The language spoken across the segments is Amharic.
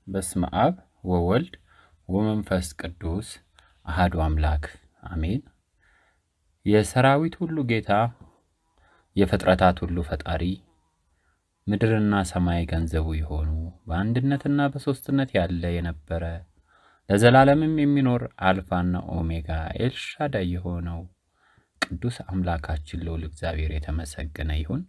በስመ አብ ወወልድ ወመንፈስ ቅዱስ አሃዱ አምላክ አሜን። የሰራዊት ሁሉ ጌታ የፍጥረታት ሁሉ ፈጣሪ ምድርና ሰማይ ገንዘቡ የሆኑ በአንድነትና በሦስትነት ያለ የነበረ ለዘላለምም የሚኖር አልፋና ኦሜጋ ኤልሻዳይ የሆነው ቅዱስ አምላካችን ልዑል እግዚአብሔር የተመሰገነ ይሁን።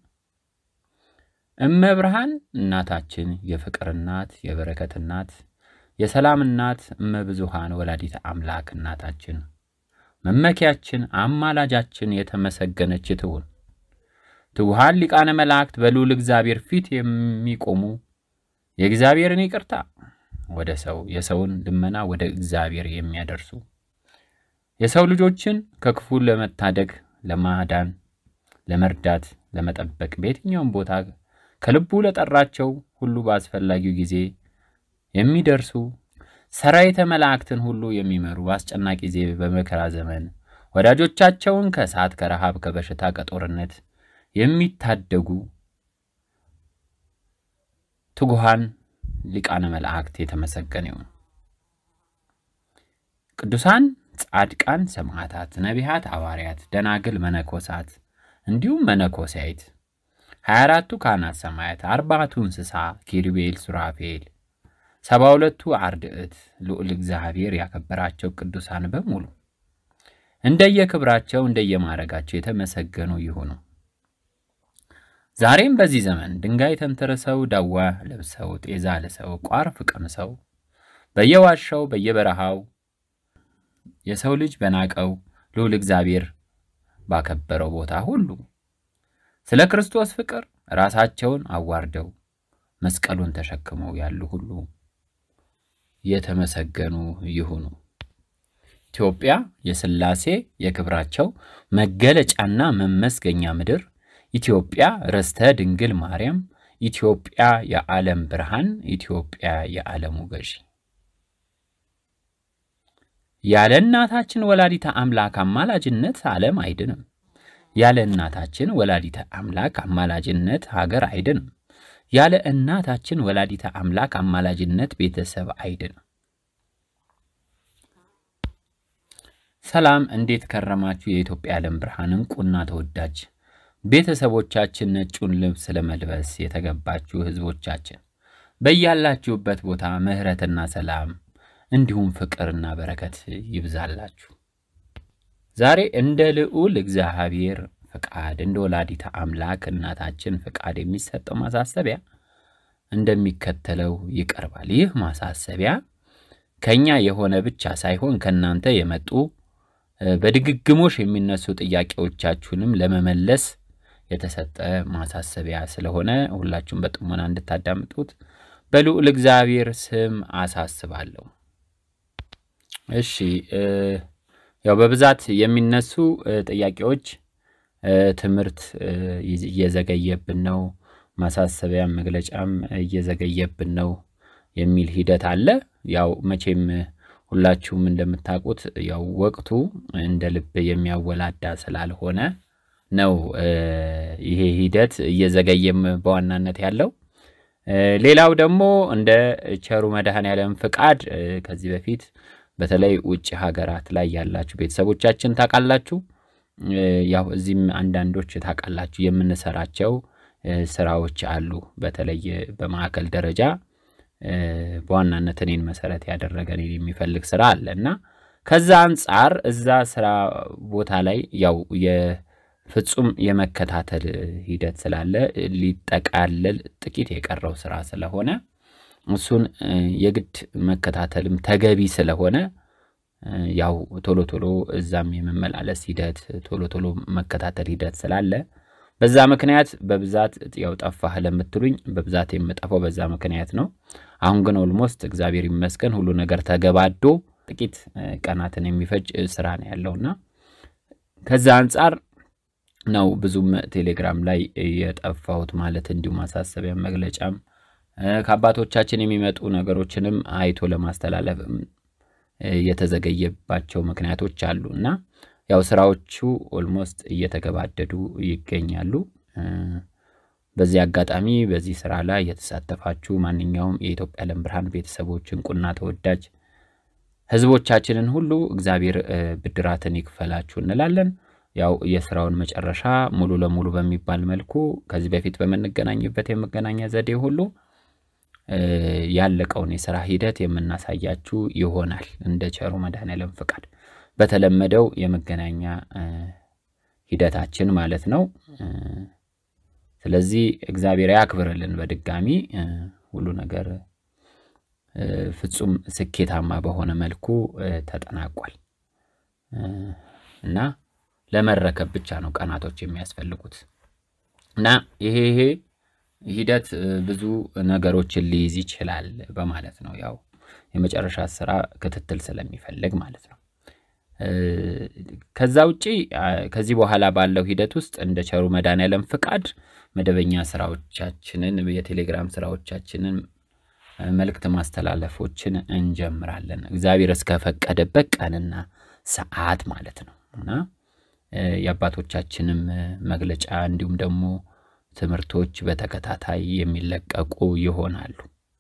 እመብርሃን እናታችን የፍቅር እናት፣ የበረከት እናት፣ የሰላም እናት፣ እመብዙሃን ወላዲተ አምላክ እናታችን መመኪያችን፣ አማላጃችን የተመሰገነች ትሁን። ትጉሃን ሊቃነ መላእክት በልዑል እግዚአብሔር ፊት የሚቆሙ የእግዚአብሔርን ይቅርታ ወደ ሰው የሰውን ልመና ወደ እግዚአብሔር የሚያደርሱ የሰው ልጆችን ከክፉ ለመታደግ ለማዳን፣ ለመርዳት፣ ለመጠበቅ በየትኛውም ቦታ ከልቡ ለጠራቸው ሁሉ በአስፈላጊው ጊዜ የሚደርሱ ሰራዊተ መላእክትን ሁሉ የሚመሩ በአስጨናቂ ጊዜ በመከራ ዘመን ወዳጆቻቸውን ከእሳት፣ ከረሃብ፣ ከበሽታ፣ ከጦርነት የሚታደጉ ትጉሃን ሊቃነ መላእክት የተመሰገነ ይሁን። ቅዱሳን ጻድቃን፣ ሰማዕታት፣ ነቢያት፣ ሐዋርያት፣ ደናግል፣ መነኮሳት እንዲሁም መነኮሳይት ሀያ አራቱ ካህናት ሰማያት፣ አርባቱ እንስሳ ኪሩቤል፣ ሱራፌል፣ ሰባ ሁለቱ አርድዕት ልዑል እግዚአብሔር ያከበራቸው ቅዱሳን በሙሉ እንደየክብራቸው እንደየማዕረጋቸው የተመሰገኑ ይሁኑ። ዛሬም በዚህ ዘመን ድንጋይ ተንተርሰው ዳዋ ለብሰው ጤዛ ልሰው ቋርፍ ቀምሰው በየዋሻው በየበረሃው የሰው ልጅ በናቀው ልዑል እግዚአብሔር ባከበረው ቦታ ሁሉ ስለ ክርስቶስ ፍቅር ራሳቸውን አዋርደው መስቀሉን ተሸክመው ያሉ ሁሉ የተመሰገኑ ይሁኑ። ኢትዮጵያ የሥላሴ የክብራቸው መገለጫና መመስገኛ ምድር፣ ኢትዮጵያ ርስተ ድንግል ማርያም፣ ኢትዮጵያ የዓለም ብርሃን፣ ኢትዮጵያ የዓለሙ ገዢ ያለ እናታችን ወላዲተ አምላክ አማላጅነት ዓለም አይድንም። ያለ እናታችን ወላዲተ አምላክ አማላጅነት ሀገር አይድንም። ያለ እናታችን ወላዲተ አምላክ አማላጅነት ቤተሰብ አይድንም። ሰላም፣ እንዴት ከረማችሁ? የኢትዮጵያ ዓለም ብርሃን እንቁና ተወዳጅ ቤተሰቦቻችን፣ ነጩን ልብስ ለመልበስ የተገባችሁ ሕዝቦቻችን በያላችሁበት ቦታ ምሕረትና ሰላም እንዲሁም ፍቅርና በረከት ይብዛላችሁ። ዛሬ እንደ ልዑል እግዚአብሔር ፍቃድ እንደ ወላዲተ አምላክ እናታችን ፍቃድ የሚሰጠው ማሳሰቢያ እንደሚከተለው ይቀርባል። ይህ ማሳሰቢያ ከኛ የሆነ ብቻ ሳይሆን ከእናንተ የመጡ በድግግሞሽ የሚነሱ ጥያቄዎቻችሁንም ለመመለስ የተሰጠ ማሳሰቢያ ስለሆነ ሁላችሁም በጥሞና እንድታዳምጡት በልዑል እግዚአብሔር ስም አሳስባለሁ። እሺ ያው በብዛት የሚነሱ ጥያቄዎች ትምህርት እየዘገየብን ነው፣ ማሳሰቢያም መግለጫም እየዘገየብን ነው የሚል ሂደት አለ። ያው መቼም ሁላችሁም እንደምታውቁት ያው ወቅቱ እንደ ልብ የሚያወላዳ ስላልሆነ ነው ይሄ ሂደት እየዘገየም በዋናነት ያለው። ሌላው ደግሞ እንደ ቸሩ መድኃኔዓለም ፍቃድ ከዚህ በፊት በተለይ ውጭ ሀገራት ላይ ያላችሁ ቤተሰቦቻችን ታውቃላችሁ። ያው እዚህም አንዳንዶች ታውቃላችሁ የምንሰራቸው ስራዎች አሉ። በተለይ በማዕከል ደረጃ በዋናነት እኔን መሰረት ያደረገ እኔን የሚፈልግ ስራ አለ እና ከዛ አንጻር እዛ ስራ ቦታ ላይ ያው የፍጹም የመከታተል ሂደት ስላለ ሊጠቃለል ጥቂት የቀረው ስራ ስለሆነ እሱን የግድ መከታተልም ተገቢ ስለሆነ ያው ቶሎ ቶሎ እዛም የመመላለስ ሂደት ቶሎ ቶሎ መከታተል ሂደት ስላለ በዛ ምክንያት በብዛት ያው ጠፋህ ለምትሉኝ በብዛት የምጠፋው በዛ ምክንያት ነው። አሁን ግን ኦልሞስት እግዚአብሔር ይመስገን ሁሉ ነገር ተገባዶ ጥቂት ቀናትን የሚፈጅ ስራ ነው ያለውና ከዛ አንጻር ነው ብዙም ቴሌግራም ላይ የጠፋሁት ማለት እንዲሁ ማሳሰቢያ መግለጫም ከአባቶቻችን የሚመጡ ነገሮችንም አይቶ ለማስተላለፍ የተዘገየባቸው ምክንያቶች አሉ እና ያው ስራዎቹ ኦልሞስት እየተገባደዱ ይገኛሉ። በዚህ አጋጣሚ በዚህ ስራ ላይ የተሳተፋችሁ ማንኛውም የኢትዮጵያ ዓለም ብርሃን ቤተሰቦች እንቁና ተወዳጅ ህዝቦቻችንን ሁሉ እግዚአብሔር ብድራትን ይክፈላችሁ እንላለን። ያው የስራውን መጨረሻ ሙሉ ለሙሉ በሚባል መልኩ ከዚህ በፊት በምንገናኝበት የመገናኛ ዘዴ ሁሉ ያለቀውን የስራ ሂደት የምናሳያችሁ ይሆናል እንደ ቸሩ መድኃኔዓለም ፍቃድ በተለመደው የመገናኛ ሂደታችን ማለት ነው። ስለዚህ እግዚአብሔር ያክብርልን። በድጋሚ ሁሉ ነገር ፍጹም ስኬታማ በሆነ መልኩ ተጠናቋል እና ለመረከብ ብቻ ነው ቀናቶች የሚያስፈልጉት እና ይሄ ይሄ ሂደት ብዙ ነገሮችን ሊይዝ ይችላል በማለት ነው። ያው የመጨረሻ ስራ ክትትል ስለሚፈልግ ማለት ነው። ከዛ ውጪ ከዚህ በኋላ ባለው ሂደት ውስጥ እንደ ቸሩ መድኃኔዓለም ፍቃድ መደበኛ ስራዎቻችንን የቴሌግራም ስራዎቻችንን መልእክት ማስተላለፎችን እንጀምራለን። እግዚአብሔር እስከፈቀደበት ቀንና ሰዓት ማለት ነው እና የአባቶቻችንም መግለጫ እንዲሁም ደግሞ ትምህርቶች በተከታታይ የሚለቀቁ ይሆናሉ።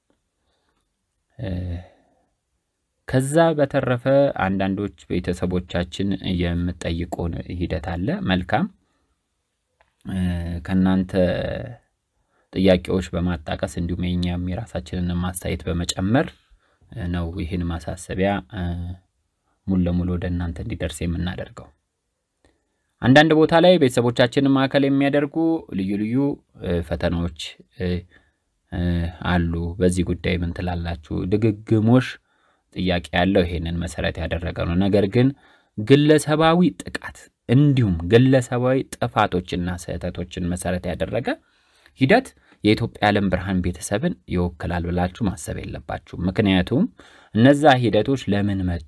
ከዛ በተረፈ አንዳንዶች ቤተሰቦቻችን የምጠይቁን ሂደት አለ። መልካም ከእናንተ ጥያቄዎች በማጣቀስ እንዲሁም የኛም የራሳችንን ማስተያየት በመጨመር ነው ይህን ማሳሰቢያ ሙሉ ለሙሉ ወደ እናንተ እንዲደርስ የምናደርገው። አንዳንድ ቦታ ላይ ቤተሰቦቻችንን ማዕከል የሚያደርጉ ልዩ ልዩ ፈተናዎች አሉ። በዚህ ጉዳይ ምን ትላላችሁ? ድግግሞሽ ጥያቄ ያለው ይሄንን መሰረት ያደረገ ነው። ነገር ግን ግለሰባዊ ጥቃት እንዲሁም ግለሰባዊ ጥፋቶችና ስህተቶችን መሰረት ያደረገ ሂደት የኢትዮጵያ ዓለም ብርሃን ቤተሰብን ይወክላል ብላችሁ ማሰብ የለባችሁ። ምክንያቱም እነዛ ሂደቶች ለምን መጡ?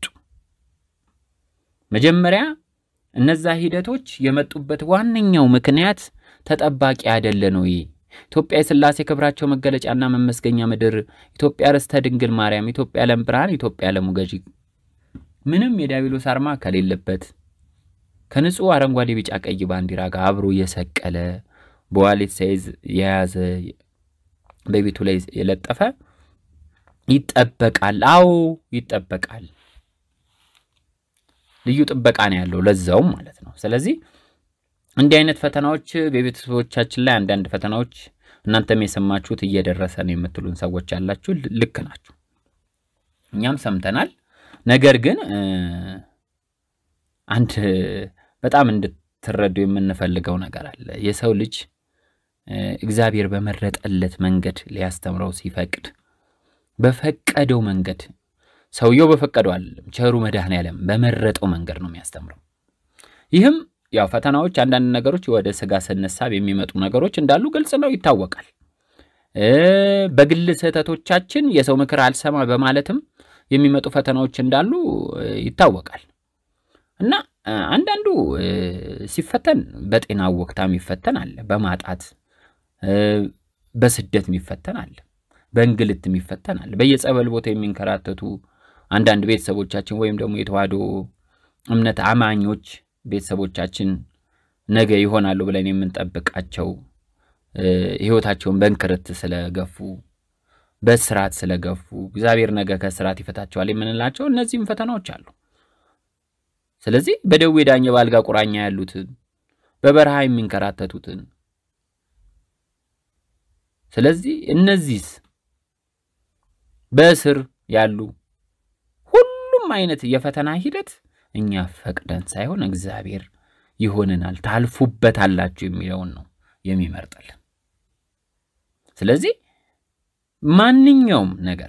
መጀመሪያ እነዛ ሂደቶች የመጡበት ዋነኛው ምክንያት ተጠባቂ አይደለን ወይ? ኢትዮጵያ የሥላሴ ክብራቸው መገለጫና መመስገኛ ምድር፣ ኢትዮጵያ ርስተ ድንግል ማርያም፣ ኢትዮጵያ ዓለም ብርሃን፣ ኢትዮጵያ ዓለሙ ገዢ ምንም የዲያብሎስ አርማ ከሌለበት ከንጹሕ አረንጓዴ፣ ቢጫ፣ ቀይ ባንዲራ ጋር አብሮ የሰቀለ በዋሌት ሳይዝ የያዘ በቤቱ ላይ የለጠፈ ይጠበቃል። አዎ ይጠበቃል። ልዩ ጥበቃ ነው ያለው ለዛውም ማለት ነው። ስለዚህ እንዲህ አይነት ፈተናዎች በቤተሰቦቻችን ላይ አንዳንድ ፈተናዎች እናንተም የሰማችሁት እየደረሰ ነው የምትሉን ሰዎች ያላችሁ ልክ ናችሁ። እኛም ሰምተናል። ነገር ግን አንድ በጣም እንድትረዱ የምንፈልገው ነገር አለ። የሰው ልጅ እግዚአብሔር በመረጠለት መንገድ ሊያስተምረው ሲፈቅድ በፈቀደው መንገድ ሰውየው በፈቀደው አይደለም፣ ቸሩ መድኃኔዓለም በመረጠው መንገድ ነው የሚያስተምረው። ይህም ያው ፈተናዎች፣ አንዳንድ ነገሮች ወደ ስጋ ስንሳብ የሚመጡ ነገሮች እንዳሉ ግልጽ ነው፣ ይታወቃል። በግል ስህተቶቻችን የሰው ምክር አልሰማ በማለትም የሚመጡ ፈተናዎች እንዳሉ ይታወቃል። እና አንዳንዱ ሲፈተን በጤና ወቅታ የሚፈተን አለ፣ በማጣት በስደት የሚፈተን አለ፣ በእንግልት የሚፈተን አለ። በየጸበል ቦታ የሚንከራተቱ አንዳንድ ቤተሰቦቻችን ወይም ደግሞ የተዋህዶ እምነት አማኞች ቤተሰቦቻችን ነገ ይሆናሉ ብለን የምንጠብቃቸው ሕይወታቸውን በእንክርት ስለገፉ በስርዓት ስለገፉ እግዚአብሔር ነገ ከስርዓት ይፈታቸዋል የምንላቸው እነዚህም ፈተናዎች አሉ። ስለዚህ በደዌ ዳኘ በአልጋ ቁራኛ ያሉትን በበረሃ የሚንከራተቱትን ስለዚህ እነዚህስ በእስር ያሉ ሁሉም አይነት የፈተና ሂደት እኛ ፈቅደን ሳይሆን እግዚአብሔር ይሆንናል ታልፉበታላችሁ የሚለውን ነው የሚመርጥልን። ስለዚህ ማንኛውም ነገር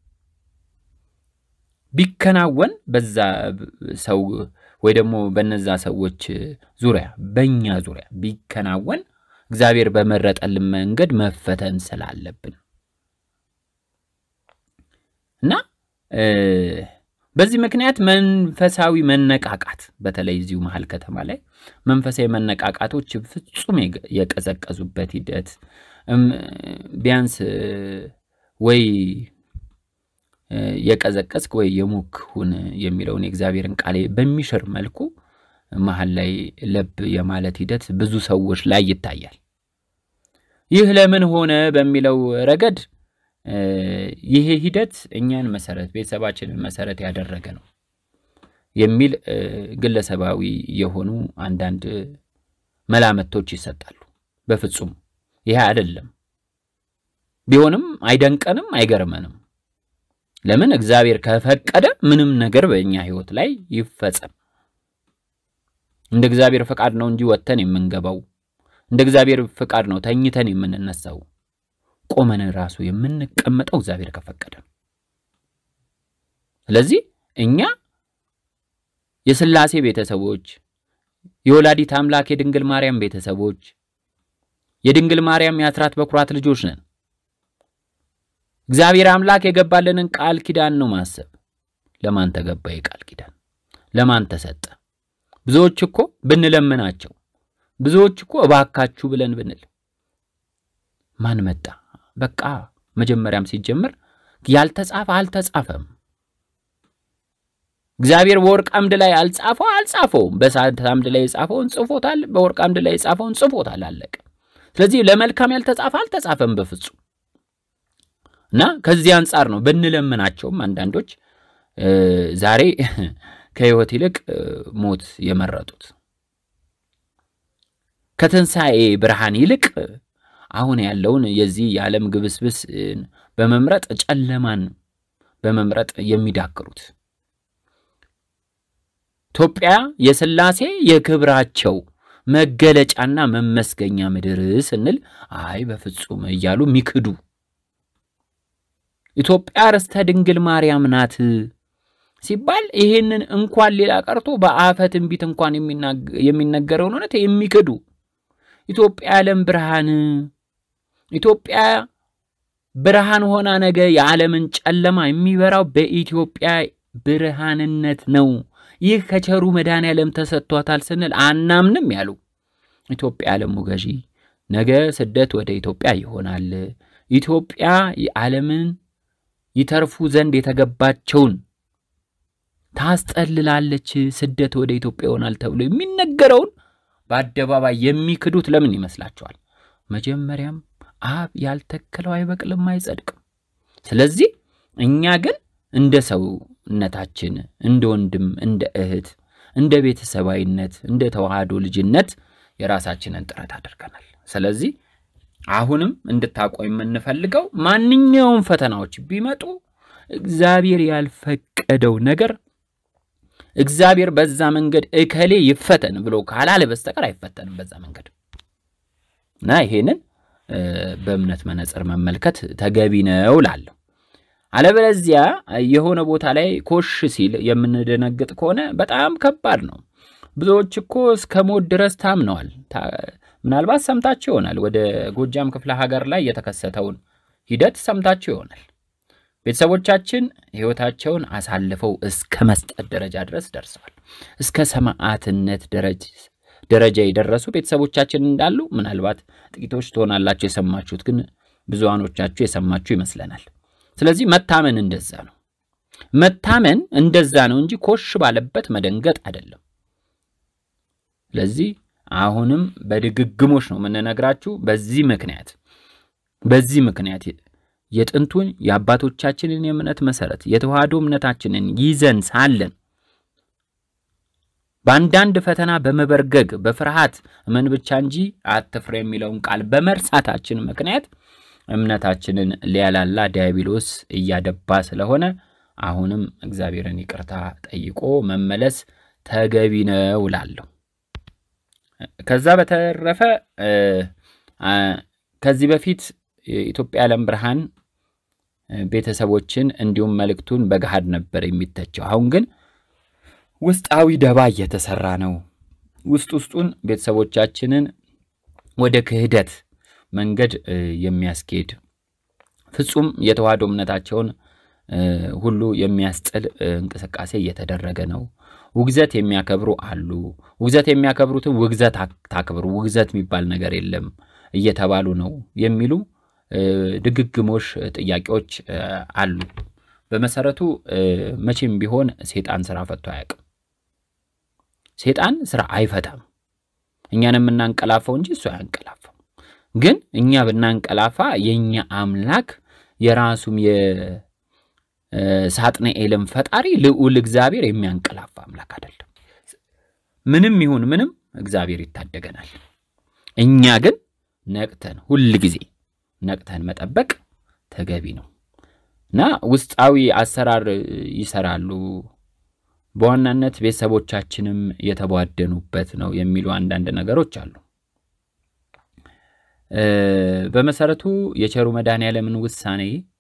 ቢከናወን በዛ ሰው ወይ ደግሞ በነዛ ሰዎች ዙሪያ በእኛ ዙሪያ ቢከናወን እግዚአብሔር በመረጠልን መንገድ መፈተን ስላለብን እና በዚህ ምክንያት መንፈሳዊ መነቃቃት በተለይ እዚሁ መሀል ከተማ ላይ መንፈሳዊ መነቃቃቶች ፍጹም የቀዘቀዙበት ሂደት ቢያንስ ወይ የቀዘቀዝክ ወይ የሙክ ሁን የሚለውን የእግዚአብሔርን ቃል በሚሽር መልኩ መሀል ላይ ለብ የማለት ሂደት ብዙ ሰዎች ላይ ይታያል። ይህ ለምን ሆነ በሚለው ረገድ ይሄ ሂደት እኛን መሰረት ቤተሰባችንን መሰረት ያደረገ ነው የሚል ግለሰባዊ የሆኑ አንዳንድ መላመቶች ይሰጣሉ። በፍጹም ይሄ አይደለም። ቢሆንም አይደንቀንም፣ አይገርመንም። ለምን እግዚአብሔር ከፈቀደ ምንም ነገር በእኛ ሕይወት ላይ ይፈጸም። እንደ እግዚአብሔር ፈቃድ ነው እንጂ ወጥተን የምንገባው እንደ እግዚአብሔር ፈቃድ ነው ተኝተን የምንነሳው ቆመን ራሱ የምንቀመጠው እግዚአብሔር ከፈቀደ ነው። ስለዚህ እኛ የሥላሴ ቤተሰቦች፣ የወላዲት አምላክ የድንግል ማርያም ቤተሰቦች፣ የድንግል ማርያም የአስራት በኩራት ልጆች ነን። እግዚአብሔር አምላክ የገባልንን ቃል ኪዳን ነው ማሰብ። ለማን ተገባ የቃል ኪዳን? ለማን ተሰጠ? ብዙዎች እኮ ብንለምናቸው፣ ብዙዎች እኮ እባካችሁ ብለን ብንል ማን መጣ? በቃ መጀመሪያም ሲጀምር ያልተጻፈ አልተጻፈም። እግዚአብሔር በወርቅ አምድ ላይ አልጻፈው አልጻፈውም። በእሳት አምድ ላይ የጻፈውን ጽፎታል፣ በወርቅ አምድ ላይ የጻፈውን ጽፎታል። አለቀ። ስለዚህ ለመልካም ያልተጻፈ አልተጻፈም በፍጹም እና ከዚህ አንጻር ነው ብንለምናቸውም አንዳንዶች ዛሬ ከሕይወት ይልቅ ሞት የመረጡት ከትንሣኤ ብርሃን ይልቅ አሁን ያለውን የዚህ የዓለም ግብስብስ በመምረጥ ጨለማን በመምረጥ የሚዳክሩት ኢትዮጵያ የሥላሴ የክብራቸው መገለጫና መመስገኛ ምድር ስንል አይ በፍጹም እያሉ ሚክዱ ኢትዮጵያ ርስተ ድንግል ማርያም ናት ሲባል ይሄንን እንኳን ሌላ ቀርቶ በአፈ ትንቢት እንኳን የሚነገረውን እውነት የሚክዱ ኢትዮጵያ የዓለም ብርሃን ኢትዮጵያ ብርሃን ሆና ነገ የዓለምን ጨለማ የሚበራው በኢትዮጵያ ብርሃንነት ነው። ይህ ከቸሩ መድኃኔዓለም ተሰጥቷታል ስንል አናምንም ያሉ ኢትዮጵያ የዓለሙ ገዢ ነገ ስደት ወደ ኢትዮጵያ ይሆናል። ኢትዮጵያ የዓለምን ይተርፉ ዘንድ የተገባቸውን ታስጠልላለች፣ ስደት ወደ ኢትዮጵያ ይሆናል ተብሎ የሚነገረውን በአደባባይ የሚክዱት ለምን ይመስላችኋል? መጀመሪያም አብ ያልተከለው አይበቅልም፣ አይጸድቅም። ስለዚህ እኛ ግን እንደ ሰውነታችን እንደ ወንድም፣ እንደ እህት፣ እንደ ቤተሰባዊነት፣ እንደ ተዋህዶ ልጅነት የራሳችንን ጥረት አድርገናል። ስለዚህ አሁንም እንድታውቁ የምንፈልገው ማንኛውም ፈተናዎች ቢመጡ እግዚአብሔር ያልፈቀደው ነገር እግዚአብሔር በዛ መንገድ እከሌ ይፈተን ብሎ ካላለ በስተቀር አይፈተንም በዛ መንገድ እና ይሄንን በእምነት መነጽር መመልከት ተገቢ ነው ላለሁ። አለበለዚያ የሆነ ቦታ ላይ ኮሽ ሲል የምንደነግጥ ከሆነ በጣም ከባድ ነው። ብዙዎች እኮ እስከ ሞት ድረስ ታምነዋል። ምናልባት ሰምታችሁ ይሆናል። ወደ ጎጃም ክፍለ ሀገር ላይ የተከሰተውን ሂደት ሰምታችሁ ይሆናል። ቤተሰቦቻችን ሕይወታቸውን አሳልፈው እስከ መስጠት ደረጃ ድረስ ደርሰዋል። እስከ ሰማዕትነት ደረጃ የደረሱ ቤተሰቦቻችን እንዳሉ ምናልባት ጥቂቶች ትሆናላችሁ የሰማችሁት፣ ግን ብዙሃኖቻችሁ የሰማችሁ ይመስለናል። ስለዚህ መታመን እንደዛ ነው። መታመን እንደዛ ነው እንጂ ኮሽ ባለበት መደንገጥ አይደለም። ስለዚህ አሁንም በድግግሞች ነው የምንነግራችሁ። በዚህ ምክንያት በዚህ ምክንያት የጥንቱን የአባቶቻችንን የእምነት መሰረት የተዋህዶ እምነታችንን ይዘን ሳለን በአንዳንድ ፈተና በመበርገግ በፍርሃት እመን ብቻ እንጂ አትፍራ የሚለውን ቃል በመርሳታችን ምክንያት እምነታችንን ሊያላላ ዲያብሎስ እያደባ ስለሆነ አሁንም እግዚአብሔርን ይቅርታ ጠይቆ መመለስ ተገቢ ነው እላለሁ። ከዛ በተረፈ ከዚህ በፊት የኢትዮጵያ ዓለም ብርሃን ቤተሰቦችን እንዲሁም መልእክቱን በገሃድ ነበር የሚተቸው። አሁን ግን ውስጣዊ ደባ እየተሰራ ነው። ውስጥ ውስጡን ቤተሰቦቻችንን ወደ ክህደት መንገድ የሚያስኬድ ፍጹም የተዋህዶ እምነታቸውን ሁሉ የሚያስጥል እንቅስቃሴ እየተደረገ ነው። ውግዘት የሚያከብሩ አሉ። ውግዘት የሚያከብሩትን ውግዘት ታክብሩ፣ ውግዘት የሚባል ነገር የለም እየተባሉ ነው የሚሉ ድግግሞሽ ጥያቄዎች አሉ። በመሰረቱ መቼም ቢሆን ሴጣን ስራ ፈቶ አያውቅም። ሴጣን ስራ አይፈታም። እኛን የምናንቀላፈው እንጂ እሱ አያንቀላፈው። ግን እኛ ብናንቀላፋ የእኛ አምላክ የራሱም የሳጥናኤልም ፈጣሪ ልዑል እግዚአብሔር የሚያንቀላፋ አምላክ አይደለም። ምንም ይሁን ምንም እግዚአብሔር ይታደገናል። እኛ ግን ነቅተን ሁል ጊዜ ነቅተን መጠበቅ ተገቢ ነው እና ውስጣዊ አሰራር ይሰራሉ። በዋናነት ቤተሰቦቻችንም የተቧደኑበት ነው የሚሉ አንዳንድ ነገሮች አሉ። በመሰረቱ የቸሩ መድኃኔዓለምን ውሳኔ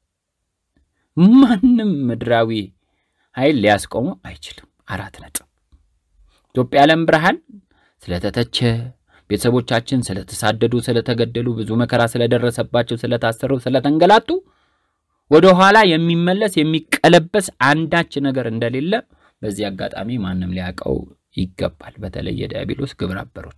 ማንም ምድራዊ ኃይል ሊያስቆሙ አይችልም። አራት ነጥብ። ኢትዮጵያ ዓለም ብርሃን ስለተተቸ፣ ቤተሰቦቻችን ስለተሳደዱ፣ ስለተገደሉ፣ ብዙ መከራ ስለደረሰባቸው፣ ስለታሰሩ፣ ስለተንገላቱ ወደ ኋላ የሚመለስ የሚቀለበስ አንዳች ነገር እንደሌለ በዚህ አጋጣሚ ማንም ሊያውቀው ይገባል። በተለይ የዲያብሎስ ግብረ አበሮች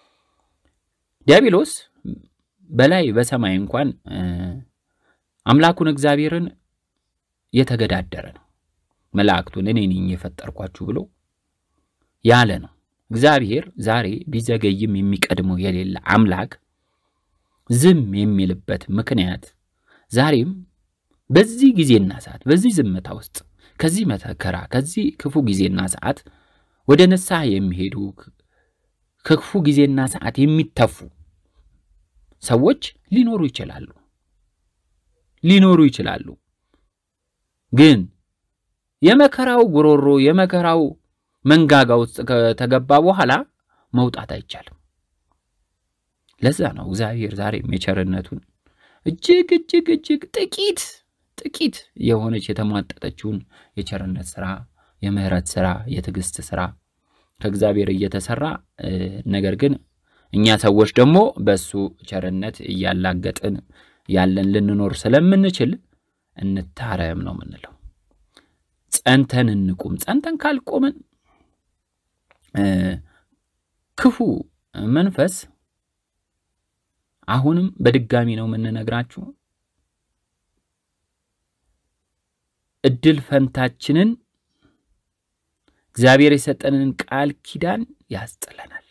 ዲያብሎስ በላይ በሰማይ እንኳን አምላኩን እግዚአብሔርን የተገዳደረ ነው። መላእክቱን እኔ ነኝ የፈጠርኳችሁ ብሎ ያለ ነው። እግዚአብሔር ዛሬ ቢዘገይም የሚቀድመው የሌለ አምላክ ዝም የሚልበት ምክንያት ዛሬም በዚህ ጊዜና ሰዓት በዚህ ዝምታ ውስጥ ከዚህ መከራ ከዚህ ክፉ ጊዜና ሰዓት ወደ ንስሐ የሚሄዱ ከክፉ ጊዜና ሰዓት የሚተፉ ሰዎች ሊኖሩ ይችላሉ ሊኖሩ ይችላሉ። ግን የመከራው ጉሮሮ የመከራው መንጋጋ ውስጥ ከተገባ በኋላ መውጣት አይቻልም። ለዛ ነው እግዚአብሔር ዛሬም የቸርነቱን እጅግ እጅግ እጅግ ጥቂት ጥቂት የሆነች የተሟጠጠችውን የቸርነት ስራ፣ የምህረት ስራ፣ የትዕግስት ስራ ከእግዚአብሔር እየተሰራ ነገር ግን እኛ ሰዎች ደግሞ በሱ ቸርነት እያላገጥን ያለን ልንኖር ስለምንችል እንታረም ነው የምንለው። ጸንተን እንቁም። ጸንተን ካልቆምን ክፉ መንፈስ አሁንም በድጋሚ ነው የምንነግራችሁ እድል ፈንታችንን እግዚአብሔር የሰጠንን ቃል ኪዳን ያስጥለናል።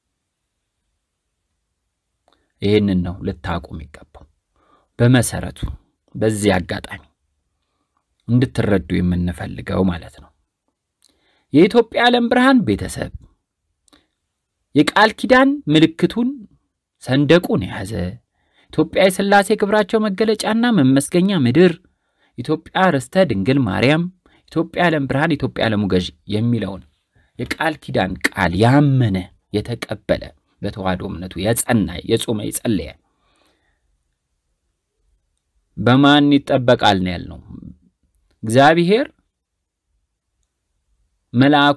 ይህንን ነው ልታውቁ የሚገባው። በመሰረቱ በዚህ አጋጣሚ እንድትረዱ የምንፈልገው ማለት ነው። የኢትዮጵያ ዓለም ብርሃን ቤተሰብ የቃል ኪዳን ምልክቱን ሰንደቁን የያዘ ኢትዮጵያ የሥላሴ ክብራቸው መገለጫና መመስገኛ ምድር፣ ኢትዮጵያ ርስተ ድንግል ማርያም፣ ኢትዮጵያ ዓለም ብርሃን፣ ኢትዮጵያ ዓለሙ ገዥ የሚለውን የቃል ኪዳን ቃል ያመነ የተቀበለ በተዋህዶ እምነቱ የጸና የጾመ የጸለየ በማን ይጠበቃል ነው ያልነው። እግዚአብሔር መልአኩ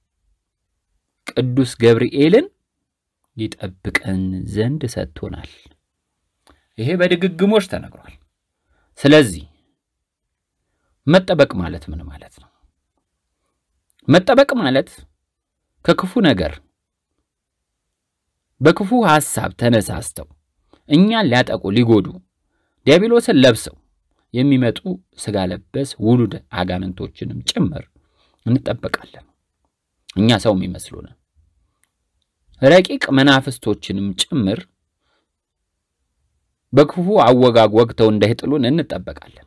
ቅዱስ ገብርኤልን ይጠብቀን ዘንድ ሰጥቶናል። ይሄ በድግግሞች ተነግሯል። ስለዚህ መጠበቅ ማለት ምን ማለት ነው? መጠበቅ ማለት ከክፉ ነገር በክፉ ሐሳብ ተነሳስተው እኛን ሊያጠቁ ሊጎዱ ዲያብሎስን ለብሰው የሚመጡ ሥጋ ለበስ ውሉድ አጋንንቶችንም ጭምር እንጠበቃለን። እኛ ሰው የሚመስሉን ረቂቅ መናፍስቶችንም ጭምር በክፉ አወጋግ ወግተው እንዳይጥሉን እንጠበቃለን።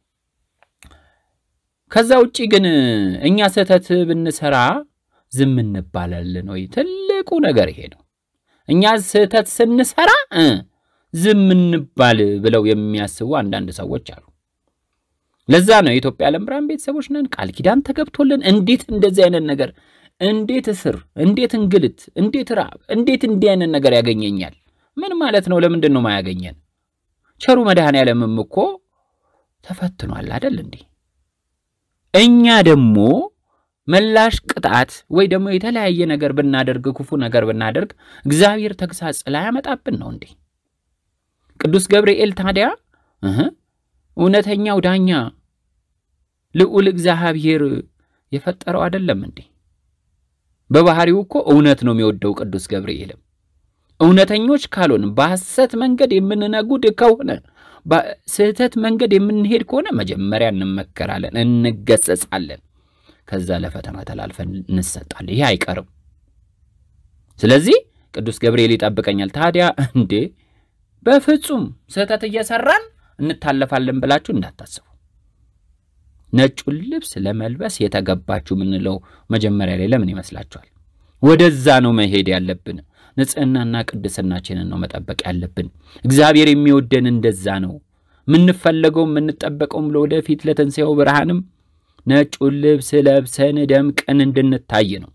ከዛ ውጪ ግን እኛ ስህተት ብንሰራ ዝም እንባላለን ወይ? ትልቁ ነገር ይሄ ነው። እኛ ስህተት ስንሰራ ዝም እንባል ብለው የሚያስቡ አንዳንድ ሰዎች አሉ። ለዛ ነው የኢትዮጵያ ዓለም ብርሃን ቤተሰቦች ነን፣ ቃል ኪዳን ተገብቶልን እንዴት እንደዚህ አይነት ነገር እንዴት እስር፣ እንዴት እንግልት፣ እንዴት ራብ፣ እንዴት እንዲህ አይነት ነገር ያገኘኛል? ምን ማለት ነው? ለምንድን ነው ማያገኘን? ቸሩ መድኃኔዓለምም እኮ ተፈትኗል አይደል እንዴ? እኛ ደግሞ መላሽ ቅጣት ወይ ደግሞ የተለያየ ነገር ብናደርግ ክፉ ነገር ብናደርግ እግዚአብሔር ተግሳጽ ላያመጣብን ነው እንዴ? ቅዱስ ገብርኤል ታዲያ እህ እውነተኛው ዳኛ ልዑል እግዚአብሔር የፈጠረው አይደለም እንዴ? በባህሪው እኮ እውነት ነው የሚወደው ቅዱስ ገብርኤልም። እውነተኞች ካልሆን በሐሰት መንገድ የምንነጉድ ከሆነ በስህተት መንገድ የምንሄድ ከሆነ መጀመሪያ እንመከራለን፣ እንገሰጻለን። ከዛ ለፈተና ተላልፈን እንሰጣለን። ይህ አይቀርም። ስለዚህ ቅዱስ ገብርኤል ይጠብቀኛል። ታዲያ እንዴ በፍጹም ስህተት እየሰራን እንታለፋለን ብላችሁ እንዳታስቡ። ነጩን ልብስ ለመልበስ የተገባችሁ የምንለው መጀመሪያ ላይ ለምን ይመስላችኋል? ወደዛ ነው መሄድ ያለብን። ንጽህናና ቅድስናችንን ነው መጠበቅ ያለብን። እግዚአብሔር የሚወደን እንደዛ ነው። የምንፈለገው የምንጠበቀውም ለወደፊት ለትንሣኤው ብርሃንም ነጩን ልብስ ለብሰን ደምቀን እንድንታይ ነው።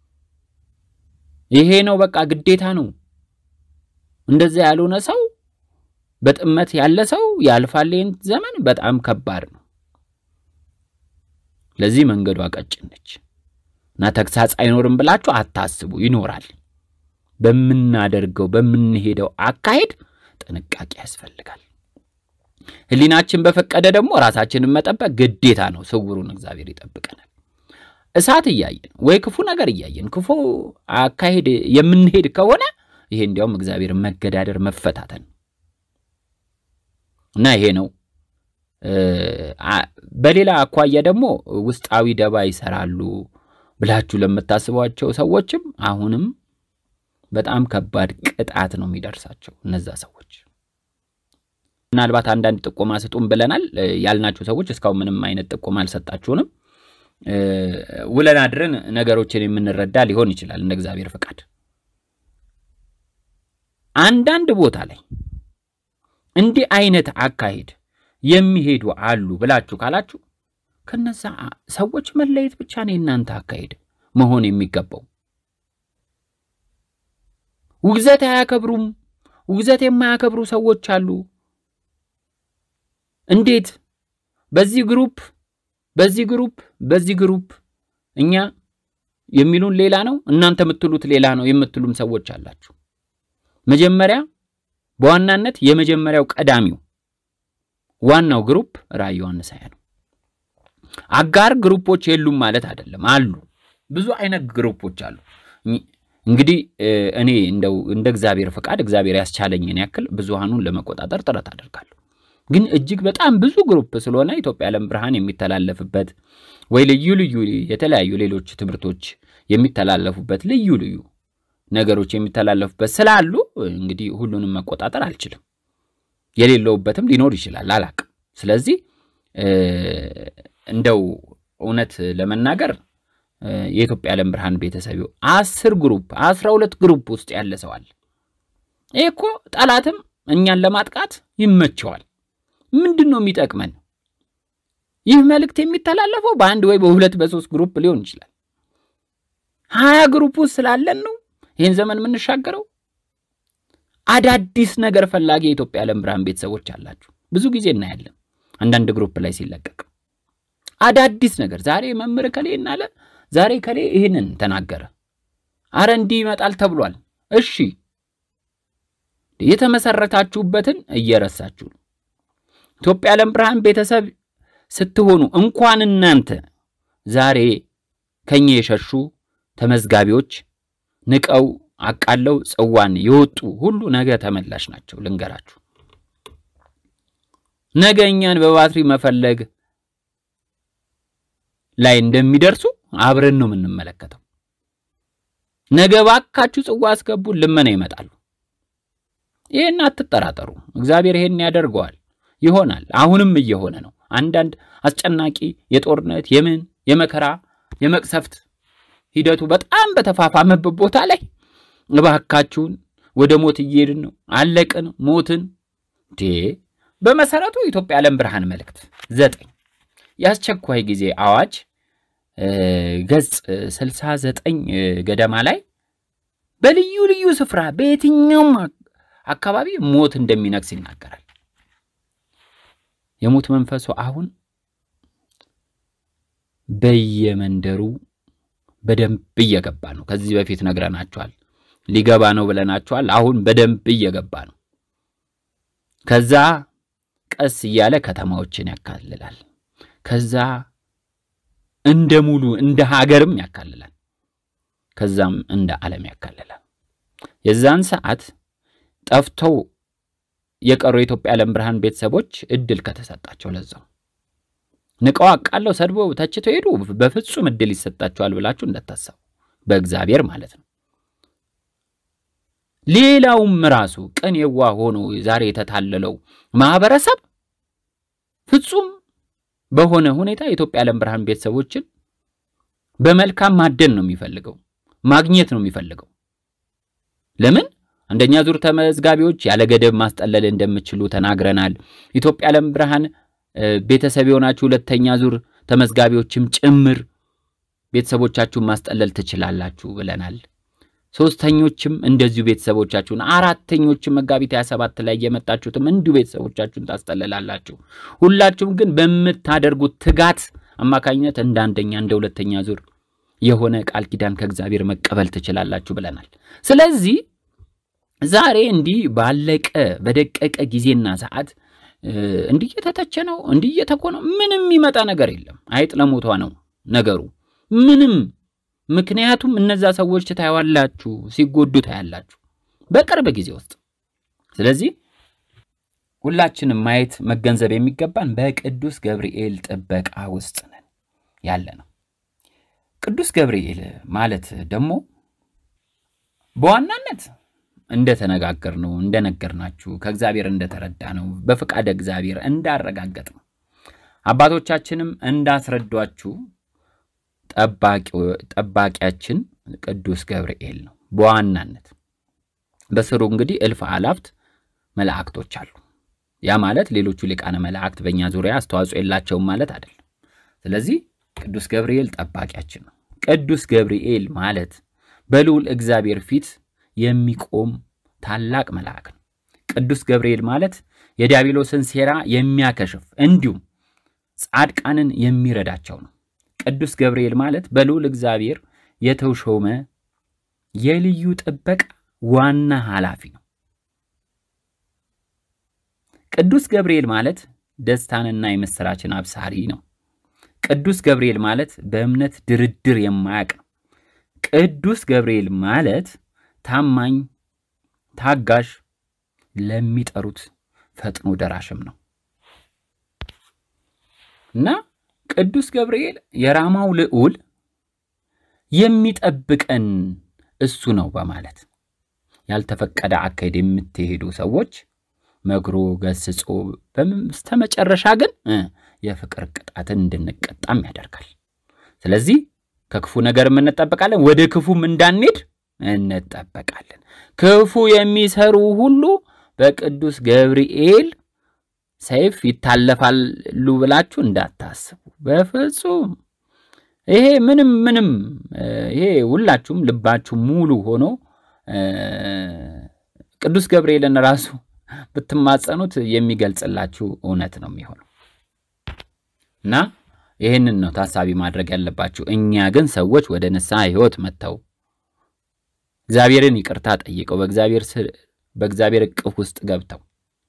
ይሄ ነው በቃ ግዴታ ነው። እንደዛ ያልሆነ ሰው በጥመት ያለ ሰው ያልፋል። ይህን ዘመን በጣም ከባድ ነው። ለዚህ መንገዷ ቀጭን ነች እና ተግሳጽ አይኖርም ብላችሁ አታስቡ። ይኖራል። በምናደርገው በምንሄደው አካሄድ ጥንቃቄ ያስፈልጋል። ሕሊናችን በፈቀደ ደግሞ ራሳችንን መጠበቅ ግዴታ ነው። ስውሩን እግዚአብሔር ይጠብቀናል። እሳት እያየን ወይ ክፉ ነገር እያየን ክፉ አካሄድ የምንሄድ ከሆነ ይሄ እንዲያውም እግዚአብሔር መገዳደር መፈታተን እና ይሄ ነው። በሌላ አኳያ ደግሞ ውስጣዊ ደባ ይሰራሉ ብላችሁ ለምታስቧቸው ሰዎችም አሁንም በጣም ከባድ ቅጣት ነው የሚደርሳቸው እነዛ ሰዎች። ምናልባት አንዳንድ ጥቆማ ስጡን ብለናል ያልናችሁ ሰዎች እስካሁን ምንም አይነት ጥቆማ አልሰጣችሁንም። ውለን አድረን ነገሮችን የምንረዳ ሊሆን ይችላል እንደ እግዚአብሔር ፈቃድ። አንዳንድ ቦታ ላይ እንዲህ አይነት አካሄድ የሚሄዱ አሉ ብላችሁ ካላችሁ ከነዛ ሰዎች መለየት ብቻ ነው የእናንተ አካሄድ መሆን የሚገባው። ውግዘት አያከብሩም። ውግዘት የማያከብሩ ሰዎች አሉ። እንዴት በዚህ ግሩፕ በዚህ ግሩፕ በዚህ ግሩፕ እኛ የሚሉን ሌላ ነው፣ እናንተ የምትሉት ሌላ ነው የምትሉም ሰዎች አላችሁ። መጀመሪያ በዋናነት የመጀመሪያው ቀዳሚው ዋናው ግሩፕ ራዕየ ዮሐንስ ሃያ ነው። አጋር ግሩፖች የሉም ማለት አይደለም፣ አሉ። ብዙ አይነት ግሩፖች አሉ። እንግዲህ እኔ እንደው እንደ እግዚአብሔር ፈቃድ እግዚአብሔር ያስቻለኝን ያክል ብዙሃኑን ለመቆጣጠር ጥረት አደርጋለሁ። ግን እጅግ በጣም ብዙ ግሩፕ ስለሆነ ኢትዮጵያ ዓለም ብርሃን የሚተላለፍበት ወይ ልዩ ልዩ የተለያዩ ሌሎች ትምህርቶች የሚተላለፉበት ልዩ ልዩ ነገሮች የሚተላለፉበት ስላሉ እንግዲህ ሁሉንም መቆጣጠር አልችልም። የሌለውበትም ሊኖር ይችላል፣ አላቅም። ስለዚህ እንደው እውነት ለመናገር የኢትዮጵያ ዓለም ብርሃን ቤተሰብ አስር ግሩፕ አስራ ሁለት ግሩፕ ውስጥ ያለ ሰው አለ። ይህ እኮ ጠላትም እኛን ለማጥቃት ይመቸዋል። ምንድን ነው የሚጠቅመን? ይህ መልእክት የሚተላለፈው በአንድ ወይ በሁለት በሶስት ግሩፕ ሊሆን ይችላል። ሀያ ግሩፕ ውስጥ ስላለን ነው ይህን ዘመን የምንሻገረው። አዳዲስ ነገር ፈላጊ የኢትዮጵያ ዓለም ብርሃን ቤተሰቦች አላችሁ። ብዙ ጊዜ እናያለን አንዳንድ ግሩፕ ላይ ሲለቀቅ አዳዲስ ነገር ዛሬ መምህር ከሌ እናለ ዛሬ ከሌ ይህንን ተናገረ፣ አረ እንዲህ ይመጣል ተብሏል። እሺ የተመሰረታችሁበትን እየረሳችሁ ነው። ኢትዮጵያ ዓለም ብርሃን ቤተሰብ ስትሆኑ እንኳን እናንተ ዛሬ ከኛ የሸሹ ተመዝጋቢዎች ንቀው አቃለው ጽዋን የወጡ ሁሉ ነገ ተመላሽ ናቸው። ልንገራችሁ፣ ነገ እኛን በባትሪ መፈለግ ላይ እንደሚደርሱ አብረን ነው የምንመለከተው። ነገ ባካችሁ ጽዋ አስገቡ፣ ልመና ይመጣሉ። ይህን አትጠራጠሩ። እግዚአብሔር ይሄን ያደርገዋል፣ ይሆናል። አሁንም እየሆነ ነው። አንዳንድ አስጨናቂ የጦርነት የምን የመከራ የመቅሰፍት ሂደቱ በጣም በተፋፋመበት ቦታ ላይ እባካችሁን ወደ ሞት እየሄድን ነው፣ አለቅን፣ ሞትን ዴ በመሰረቱ ኢትዮጵያ ዓለም ብርሃን መልእክት ዘጠኝ የአስቸኳይ ጊዜ አዋጅ ገጽ 69 ገደማ ላይ በልዩ ልዩ ስፍራ በየትኛውም አካባቢ ሞት እንደሚነግስ ይናገራል። የሞት መንፈሱ አሁን በየመንደሩ በደንብ እየገባ ነው። ከዚህ በፊት ነግረናቸዋል። ሊገባ ነው ብለናቸዋል። አሁን በደንብ እየገባ ነው። ከዛ ቀስ እያለ ከተማዎችን ያካልላል። ከዛ እንደ ሙሉ እንደ ሀገርም ያካልላል። ከዛም እንደ ዓለም ያካልላል። የዛን ሰዓት ጠፍተው የቀሩ የኢትዮጵያ ዓለም ብርሃን ቤተሰቦች እድል ከተሰጣቸው ለዛው ንቀው አቃለው ሰድበው ተችተው ሄዱ። በፍጹም እድል ይሰጣቸዋል ብላችሁ እንዳታሰቡ፣ በእግዚአብሔር ማለት ነው። ሌላውም ራሱ ቅን የዋህ ሆኖ ዛሬ የተታለለው ማህበረሰብ ፍጹም በሆነ ሁኔታ የኢትዮጵያ ዓለም ብርሃን ቤተሰቦችን በመልካም ማደን ነው የሚፈልገው፣ ማግኘት ነው የሚፈልገው። ለምን አንደኛ ዙር ተመዝጋቢዎች ያለ ገደብ ማስጠለል እንደምችሉ ተናግረናል። ኢትዮጵያ ዓለም ብርሃን ቤተሰብ የሆናችሁ ሁለተኛ ዙር ተመዝጋቢዎችም ጭምር ቤተሰቦቻችሁን ማስጠለል ትችላላችሁ ብለናል። ሶስተኞችም እንደዚሁ ቤተሰቦቻችሁን፣ አራተኞችም መጋቢት 27 ላይ የመጣችሁትም እንዲሁ ቤተሰቦቻችሁን ታስጠልላላችሁ። ሁላችሁም ግን በምታደርጉት ትጋት አማካኝነት እንደ አንደኛ እንደ ሁለተኛ ዙር የሆነ ቃል ኪዳን ከእግዚአብሔር መቀበል ትችላላችሁ ብለናል። ስለዚህ ዛሬ እንዲህ ባለቀ በደቀቀ ጊዜና ሰዓት እንዲህ እየተተቸ ነው፣ እንዲህ እየተኮነው ምንም የሚመጣ ነገር የለም። አይጥ ለሞቷ ነው ነገሩ ምንም ምክንያቱም እነዛ ሰዎች ታያዋላችሁ፣ ሲጎዱ ታያላችሁ በቅርብ ጊዜ ውስጥ። ስለዚህ ሁላችንም ማየት መገንዘብ የሚገባን በቅዱስ ገብርኤል ጥበቃ ውስጥ ነን ያለ ነው። ቅዱስ ገብርኤል ማለት ደግሞ በዋናነት እንደተነጋገር ነው እንደነገርናችሁ ከእግዚአብሔር እንደተረዳ ነው በፍቃደ እግዚአብሔር እንዳረጋገጥ ነው አባቶቻችንም እንዳስረዷችሁ ጠባቂያችን ቅዱስ ገብርኤል ነው በዋናነት። በስሩ እንግዲህ እልፍ አላፍት መላእክቶች አሉ። ያ ማለት ሌሎቹ ሊቃነ መላእክት በእኛ ዙሪያ አስተዋጽኦ የላቸውም ማለት አይደለም። ስለዚህ ቅዱስ ገብርኤል ጠባቂያችን ነው። ቅዱስ ገብርኤል ማለት በልዑል እግዚአብሔር ፊት የሚቆም ታላቅ መልአክ ነው። ቅዱስ ገብርኤል ማለት የዲያብሎስን ሴራ የሚያከሽፍ እንዲሁም ጻድቃንን የሚረዳቸው ነው። ቅዱስ ገብርኤል ማለት በልዑል እግዚአብሔር የተሾመ የልዩ ጥበቃ ዋና ኃላፊ ነው። ቅዱስ ገብርኤል ማለት ደስታንና የምሥራችን አብሳሪ ነው። ቅዱስ ገብርኤል ማለት በእምነት ድርድር የማያውቅ ነው። ቅዱስ ገብርኤል ማለት ታማኝ፣ ታጋሽ፣ ለሚጠሩት ፈጥኖ ደራሽም ነው እና ቅዱስ ገብርኤል የራማው ልዑል የሚጠብቀን እሱ ነው በማለት ያልተፈቀደ አካሄድ የምትሄዱ ሰዎች መክሮ ገስጾ በስተመጨረሻ ግን የፍቅር ቅጣትን እንድንቀጣም ያደርጋል። ስለዚህ ከክፉ ነገር እንጠበቃለን፣ ወደ ክፉም እንዳንሄድ እንጠበቃለን። ክፉ የሚሰሩ ሁሉ በቅዱስ ገብርኤል ሰይፍ ይታለፋሉ ብላችሁ እንዳታስቡ በፍጹም። ይሄ ምንም ምንም ይሄ ሁላችሁም ልባችሁ ሙሉ ሆኖ ቅዱስ ገብርኤልን ራሱ ብትማጸኑት የሚገልጽላችሁ እውነት ነው የሚሆነው እና ይህንን ነው ታሳቢ ማድረግ ያለባችሁ። እኛ ግን ሰዎች ወደ ንስሐ ሕይወት መጥተው እግዚአብሔርን ይቅርታ ጠይቀው በእግዚአብሔር እቅፍ ውስጥ ገብተው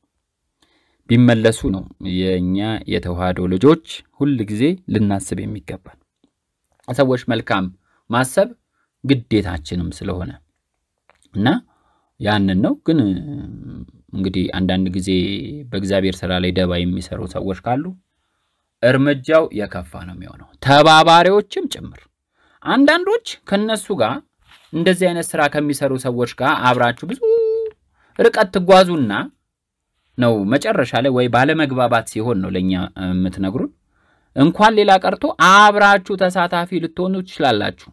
ቢመለሱ ነው የእኛ የተዋህዶ ልጆች ሁል ጊዜ ልናስብ የሚገባል። ሰዎች መልካም ማሰብ ግዴታችንም ስለሆነ እና ያንን ነው። ግን እንግዲህ አንዳንድ ጊዜ በእግዚአብሔር ስራ ላይ ደባ የሚሰሩ ሰዎች ካሉ እርምጃው የከፋ ነው የሚሆነው፣ ተባባሪዎችም ጭምር። አንዳንዶች ከነሱ ጋር እንደዚህ አይነት ስራ ከሚሰሩ ሰዎች ጋር አብራችሁ ብዙ ርቀት ትጓዙና ነው መጨረሻ ላይ ወይ ባለመግባባት ሲሆን ነው ለእኛ የምትነግሩን። እንኳን ሌላ ቀርቶ አብራችሁ ተሳታፊ ልትሆኑ ትችላላችሁ።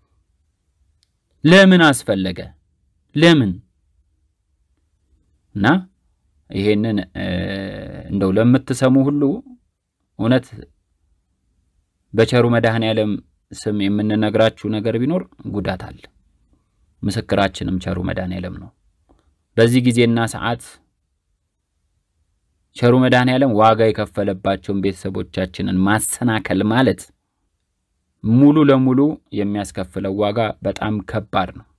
ለምን አስፈለገ? ለምን እና ይሄንን እንደው ለምትሰሙ ሁሉ እውነት በቸሩ መድኃኔ ዓለም ስም የምንነግራችሁ ነገር ቢኖር ጉዳት አለ። ምስክራችንም ቸሩ መድኃኔ ዓለም ነው። በዚህ ጊዜና ሰዓት ቸሩ መድኃኔ ዓለም ዋጋ የከፈለባቸውን ቤተሰቦቻችንን ማሰናከል ማለት ሙሉ ለሙሉ የሚያስከፍለው ዋጋ በጣም ከባድ ነው።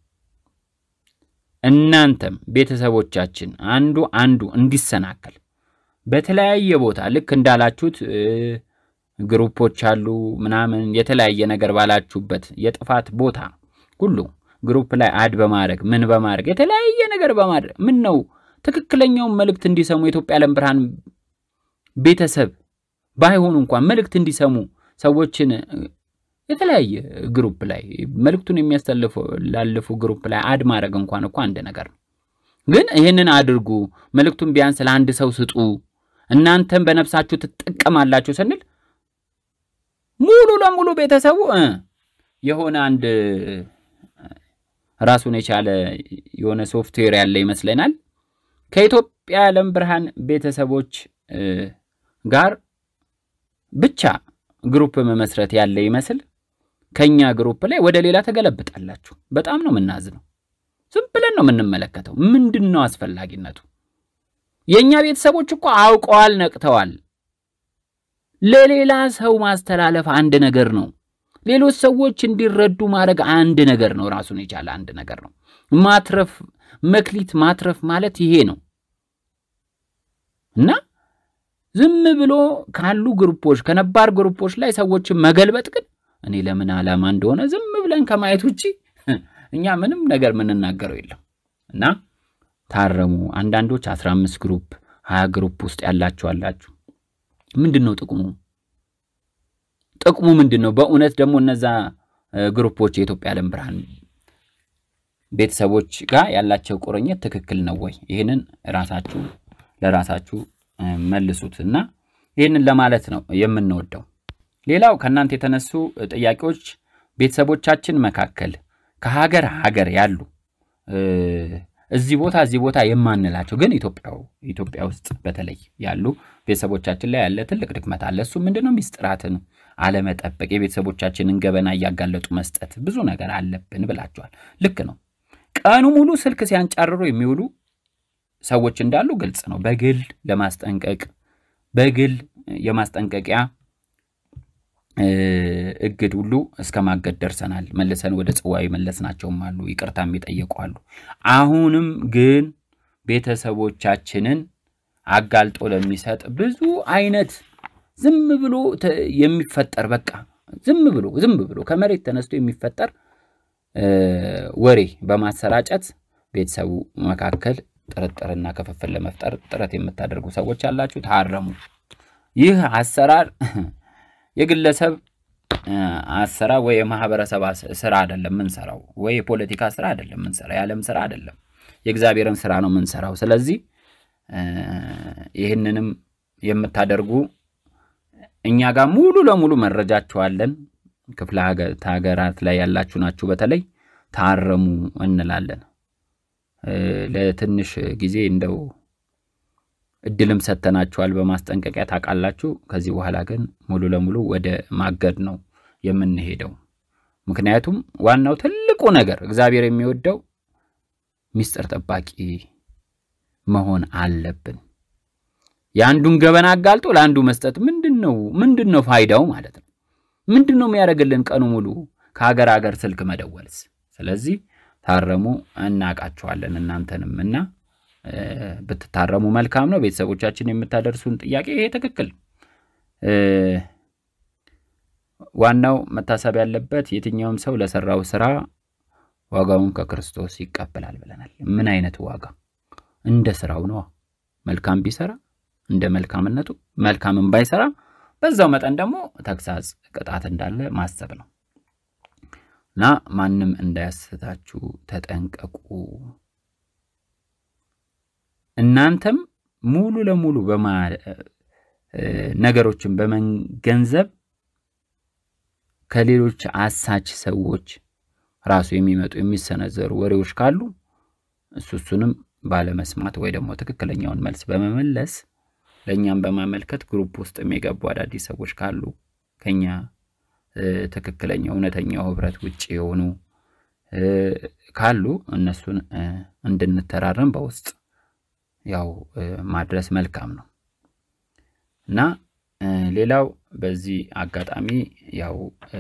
እናንተም ቤተሰቦቻችን አንዱ አንዱ እንዲሰናከል በተለያየ ቦታ ልክ እንዳላችሁት ግሩፖች አሉ ምናምን የተለያየ ነገር ባላችሁበት የጥፋት ቦታ ሁሉ ግሩፕ ላይ አድ በማድረግ ምን በማድረግ የተለያየ ነገር በማድረግ ምን ነው ትክክለኛውን መልእክት እንዲሰሙ የኢትዮጵያ ዓለም ብርሃን ቤተሰብ ባይሆኑ እንኳን መልእክት እንዲሰሙ ሰዎችን የተለያየ ግሩፕ ላይ መልእክቱን የሚያስተላልፉ ግሩፕ ላይ አድ ማድረግ እንኳን እኮ አንድ ነገር ነው። ግን ይህንን አድርጉ፣ መልእክቱን ቢያንስ ለአንድ ሰው ስጡ፣ እናንተም በነፍሳችሁ ትጠቀማላችሁ ስንል ሙሉ ለሙሉ ቤተሰቡ እ የሆነ አንድ ራሱን የቻለ የሆነ ሶፍትዌር ያለ ይመስለናል ከኢትዮጵያ የዓለም ብርሃን ቤተሰቦች ጋር ብቻ ግሩፕ መመስረት ያለ ይመስል ከኛ ግሩፕ ላይ ወደ ሌላ ተገለብጣላችሁ። በጣም ነው የምናዝነው። ዝም ብለን ነው የምንመለከተው። ምንድን ነው አስፈላጊነቱ? የእኛ ቤተሰቦች እኮ አውቀዋል፣ ነቅተዋል። ለሌላ ሰው ማስተላለፍ አንድ ነገር ነው። ሌሎች ሰዎች እንዲረዱ ማድረግ አንድ ነገር ነው። ራሱን የቻለ አንድ ነገር ነው። ማትረፍ መክሊት ማትረፍ ማለት ይሄ ነው እና ዝም ብሎ ካሉ ግሩፖች ከነባር ግሩፖች ላይ ሰዎችን መገልበጥ ግን እኔ ለምን ዓላማ እንደሆነ ዝም ብለን ከማየት ውጭ እኛ ምንም ነገር የምንናገረው የለም እና ታረሙ። አንዳንዶች አስራ አምስት ግሩፕ ሀያ ግሩፕ ውስጥ ያላችሁ አላችሁ። ምንድን ነው ጥቅሙ? ጥቅሙ ምንድን ነው? በእውነት ደግሞ እነዛ ግሩፖች የኢትዮጵያ ዓለም ብርሃን ቤተሰቦች ጋር ያላቸው ቁርኝት ትክክል ነው ወይ? ይህንን ራሳችሁ ለራሳችሁ መልሱት እና ይህንን ለማለት ነው የምንወደው። ሌላው ከእናንተ የተነሱ ጥያቄዎች ቤተሰቦቻችን መካከል ከሀገር ሀገር ያሉ እዚህ ቦታ እዚህ ቦታ የማንላቸው ግን ኢትዮጵያው ኢትዮጵያ ውስጥ በተለይ ያሉ ቤተሰቦቻችን ላይ ያለ ትልቅ ድክመት አለ። እሱ ምንድን ነው? ሚስጥራትን አለመጠበቅ፣ የቤተሰቦቻችንን ገበና እያጋለጡ መስጠት፣ ብዙ ነገር አለብን ብላችኋል። ልክ ነው። ቀኑ ሙሉ ስልክ ሲያንጫርሩ የሚውሉ ሰዎች እንዳሉ ግልጽ ነው። በግል ለማስጠንቀቅ በግል የማስጠንቀቂያ እግድ ሁሉ እስከ ማገድ ደርሰናል። መልሰን ወደ ጽዋ መለስናቸውም አሉ፣ ይቅርታ የሚጠየቁ አሉ። አሁንም ግን ቤተሰቦቻችንን አጋልጦ ለሚሰጥ ብዙ አይነት ዝም ብሎ የሚፈጠር በቃ ዝም ብሎ ዝም ብሎ ከመሬት ተነስቶ የሚፈጠር ወሬ በማሰራጨት ቤተሰቡ መካከል ጥርጥርና ክፍፍል ለመፍጠር ጥረት የምታደርጉ ሰዎች ያላችሁ ታረሙ። ይህ አሰራር የግለሰብ አሰራር ወይ የማህበረሰብ ስራ አይደለም ምንሰራው፣ ወይ የፖለቲካ ስራ አይደለም ምንሰራው፣ የዓለም ስራ አይደለም፣ የእግዚአብሔርን ስራ ነው ምንሰራው። ስለዚህ ይህንንም የምታደርጉ እኛ ጋር ሙሉ ለሙሉ መረጃችኋለን። ክፍለ ሀገራት ላይ ያላችሁ ናችሁ። በተለይ ታረሙ እንላለን። ለትንሽ ጊዜ እንደው እድልም ሰጥተናችኋል በማስጠንቀቂያ ታውቃላችሁ። ከዚህ በኋላ ግን ሙሉ ለሙሉ ወደ ማገድ ነው የምንሄደው። ምክንያቱም ዋናው ትልቁ ነገር እግዚአብሔር የሚወደው ሚስጥር ጠባቂ መሆን አለብን። የአንዱን ገበና አጋልጦ ለአንዱ መስጠት ምንድን ነው ምንድን ነው ፋይዳው ማለት ነው? ምንድን ነው የሚያደርግልን ቀኑ ሙሉ ከሀገር ሀገር ስልክ መደወልስ? ስለዚህ ታረሙ፣ እናውቃችኋለን እናንተንም እና ብትታረሙ መልካም ነው። ቤተሰቦቻችን የምታደርሱን ጥያቄ ይሄ ትክክል። ዋናው መታሰብ ያለበት የትኛውም ሰው ለሰራው ስራ ዋጋውን ከክርስቶስ ይቀበላል ብለናል። ምን አይነት ዋጋ? እንደ ስራው ነዋ። መልካም ቢሰራ እንደ መልካምነቱ፣ መልካምን ባይሰራ በዛው መጠን ደግሞ ተግሳጽ፣ ቅጣት እንዳለ ማሰብ ነው እና ማንም እንዳያስታችሁ ተጠንቀቁ። እናንተም ሙሉ ለሙሉ ነገሮችን በመገንዘብ ከሌሎች አሳች ሰዎች ራሱ የሚመጡ የሚሰነዘሩ ወሬዎች ካሉ እሱ እሱንም ባለመስማት ወይ ደግሞ ትክክለኛውን መልስ በመመለስ ለእኛም በማመልከት ግሩፕ ውስጥ የሚገቡ አዳዲስ ሰዎች ካሉ ከኛ ትክክለኛው እውነተኛው ህብረት ውጭ የሆኑ ካሉ እነሱን እንድንተራረም በውስጥ ያው ማድረስ መልካም ነው እና ሌላው በዚህ አጋጣሚ ያው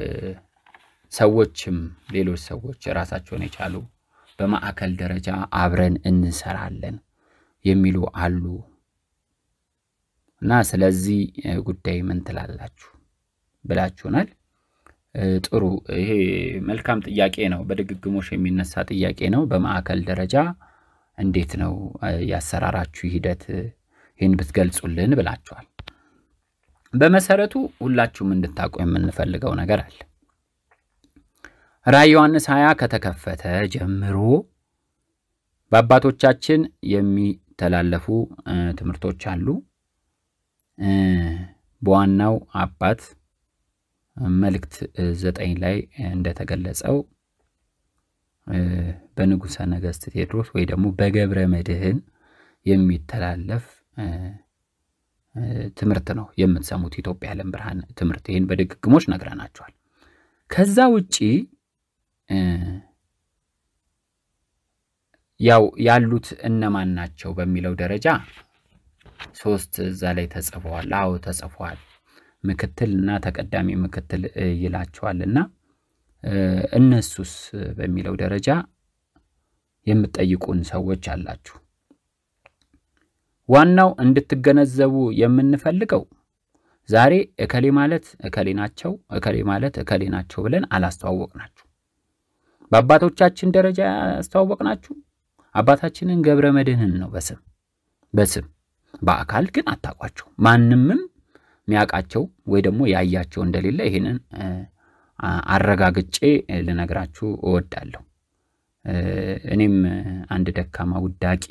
ሰዎችም ሌሎች ሰዎች ራሳቸውን የቻሉ በማዕከል ደረጃ አብረን እንሰራለን የሚሉ አሉ እና ስለዚህ ጉዳይ ምን ትላላችሁ ብላችሁናል። ጥሩ፣ ይሄ መልካም ጥያቄ ነው። በድግግሞሽ የሚነሳ ጥያቄ ነው። በማዕከል ደረጃ እንዴት ነው ያሰራራችሁ ሂደት? ይህን ብትገልጹልን ብላችኋል። በመሰረቱ ሁላችሁም እንድታውቁ የምንፈልገው ነገር አለ። ራዕይ ዮሐንስ ሀያ ከተከፈተ ጀምሮ በአባቶቻችን የሚተላለፉ ትምህርቶች አሉ። በዋናው አባት መልእክት ዘጠኝ ላይ እንደተገለጸው በንጉሠ ነገሥት ቴዎድሮስ ወይ ደግሞ በገብረ መድኅን የሚተላለፍ ትምህርት ነው የምትሰሙት። ኢትዮጵያ የዓለም ብርሃን ትምህርት ይህን በድግግሞች ነግረናቸዋል። ከዛ ውጪ ያው ያሉት እነማን ናቸው በሚለው ደረጃ ሶስት እዛ ላይ ተጽፈዋል። አዎ ተጽፈዋል። ምክትል እና ተቀዳሚ ምክትል ይላቸዋል እና እነሱስ በሚለው ደረጃ የምትጠይቁን ሰዎች አላችሁ። ዋናው እንድትገነዘቡ የምንፈልገው ዛሬ እከሌ ማለት እከሌ ናቸው፣ እከሌ ማለት እከሌ ናቸው ብለን አላስተዋወቅናችሁ። በአባቶቻችን ደረጃ ያስተዋወቅናችሁ አባታችንን ገብረ መድኅንን ነው በስም በስም በአካል ግን አታውቋቸው። ማንምም የሚያውቃቸው ወይ ደግሞ ያያቸው እንደሌለ ይህንን አረጋግጬ ልነግራችሁ እወዳለሁ። እኔም አንድ ደካማ ውዳቂ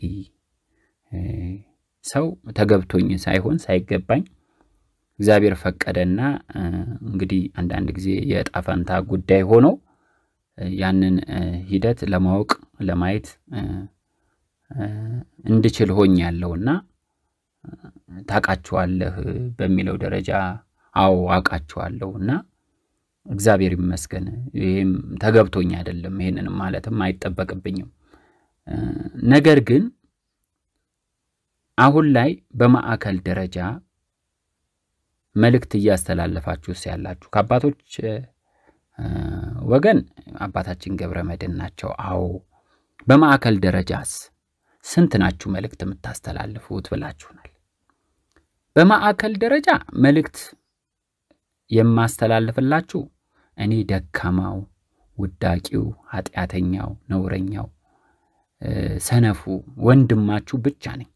ሰው ተገብቶኝ ሳይሆን ሳይገባኝ እግዚአብሔር ፈቀደና እንግዲህ አንዳንድ ጊዜ የዕጣ ፈንታ ጉዳይ ሆኖ ያንን ሂደት ለማወቅ ለማየት እንድችል ሆኝ ያለውና ታውቃችኋለህ በሚለው ደረጃ አዎ አውቃችኋለሁ እና እግዚአብሔር ይመስገን። ይህም ተገብቶኝ አይደለም፣ ይህንንም ማለትም አይጠበቅብኝም። ነገር ግን አሁን ላይ በማዕከል ደረጃ መልእክት እያስተላለፋችሁስ ያላችሁ ከአባቶች ወገን አባታችን ገብረ መድኅን ናቸው። አዎ በማዕከል ደረጃስ ስንት ናችሁ መልእክት የምታስተላልፉት ብላችሁናል። በማዕከል ደረጃ መልእክት የማስተላልፍላችሁ እኔ ደካማው፣ ውዳቂው፣ ኃጢአተኛው፣ ነውረኛው፣ ሰነፉ ወንድማችሁ ብቻ ነኝ።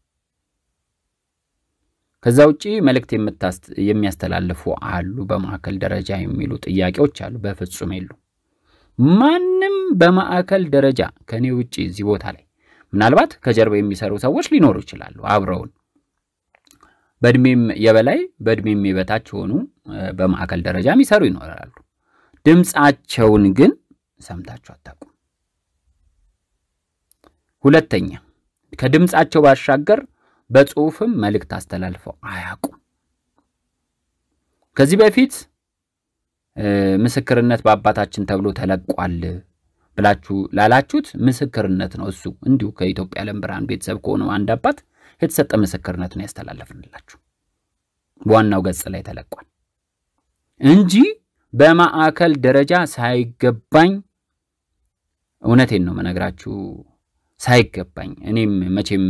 ከዛ ውጪ መልእክት የሚያስተላልፉ አሉ፣ በማዕከል ደረጃ የሚሉ ጥያቄዎች አሉ። በፍጹም የሉ። ማንም በማዕከል ደረጃ ከእኔ ውጪ እዚህ ቦታ ላይ ምናልባት ከጀርባ የሚሰሩ ሰዎች ሊኖሩ ይችላሉ አብረውን በእድሜም የበላይ በእድሜም የበታች ሆኑ በማዕከል ደረጃ የሚሰሩ ይኖራሉ። ድምፃቸውን ግን ሰምታችሁ አታውቁም። ሁለተኛ ከድምፃቸው ባሻገር በጽሁፍም መልእክት አስተላልፈው አያውቁም። ከዚህ በፊት ምስክርነት በአባታችን ተብሎ ተለቋል ብላችሁ ላላችሁት ምስክርነት ነው። እሱ እንዲሁ ከኢትዮጵያ የዓለም ብርሃን ቤተሰብ ከሆነው አንድ አባት የተሰጠ ምስክርነት ነው ያስተላለፍንላችሁ። በዋናው ገጽ ላይ ተለቋል እንጂ በማዕከል ደረጃ ሳይገባኝ፣ እውነቴን ነው መነግራችሁ፣ ሳይገባኝ እኔም መቼም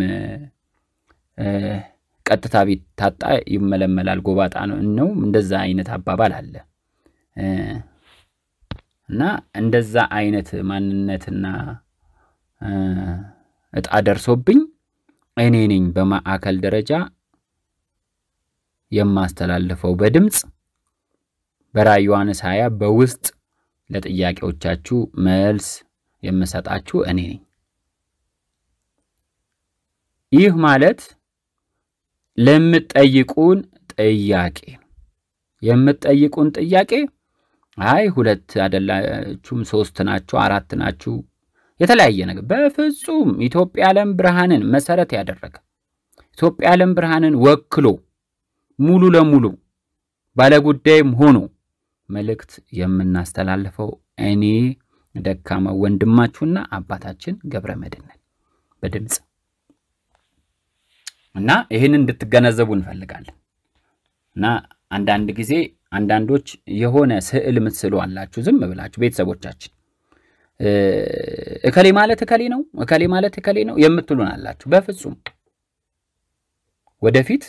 ቀጥታ ቢታጣ ይመለመላል ጎባጣ ነው። እንደዛ አይነት አባባል አለ እና እንደዛ አይነት ማንነትና እጣ ደርሶብኝ እኔ ነኝ በማዕከል ደረጃ የማስተላልፈው በድምፅ በራዕየ ዮሐንስ ሃያ በውስጥ ለጥያቄዎቻችሁ መልስ የምሰጣችሁ እኔ ነኝ። ይህ ማለት ለምትጠይቁን ጥያቄ የምትጠይቁን ጥያቄ አይ ሁለት አይደላችሁም፣ ሶስት ናችሁ፣ አራት ናችሁ የተለያየ ነገር በፍጹም ኢትዮጵያ የዓለም ብርሃንን መሰረት ያደረገ ኢትዮጵያ የዓለም ብርሃንን ወክሎ ሙሉ ለሙሉ ባለጉዳይም ሆኖ መልእክት የምናስተላልፈው እኔ ደካማ ወንድማችሁና አባታችን ገብረ መድኅን ነን በድምፅ እና ይህን እንድትገነዘቡ እንፈልጋለን። እና አንዳንድ ጊዜ አንዳንዶች የሆነ ስዕል ምትስሉ አላችሁ ዝም ብላችሁ ቤተሰቦቻችን እከሌ ማለት እከሌ ነው፣ እከሌ ማለት እከሌ ነው የምትሉን አላችሁ። በፍጹም ወደፊት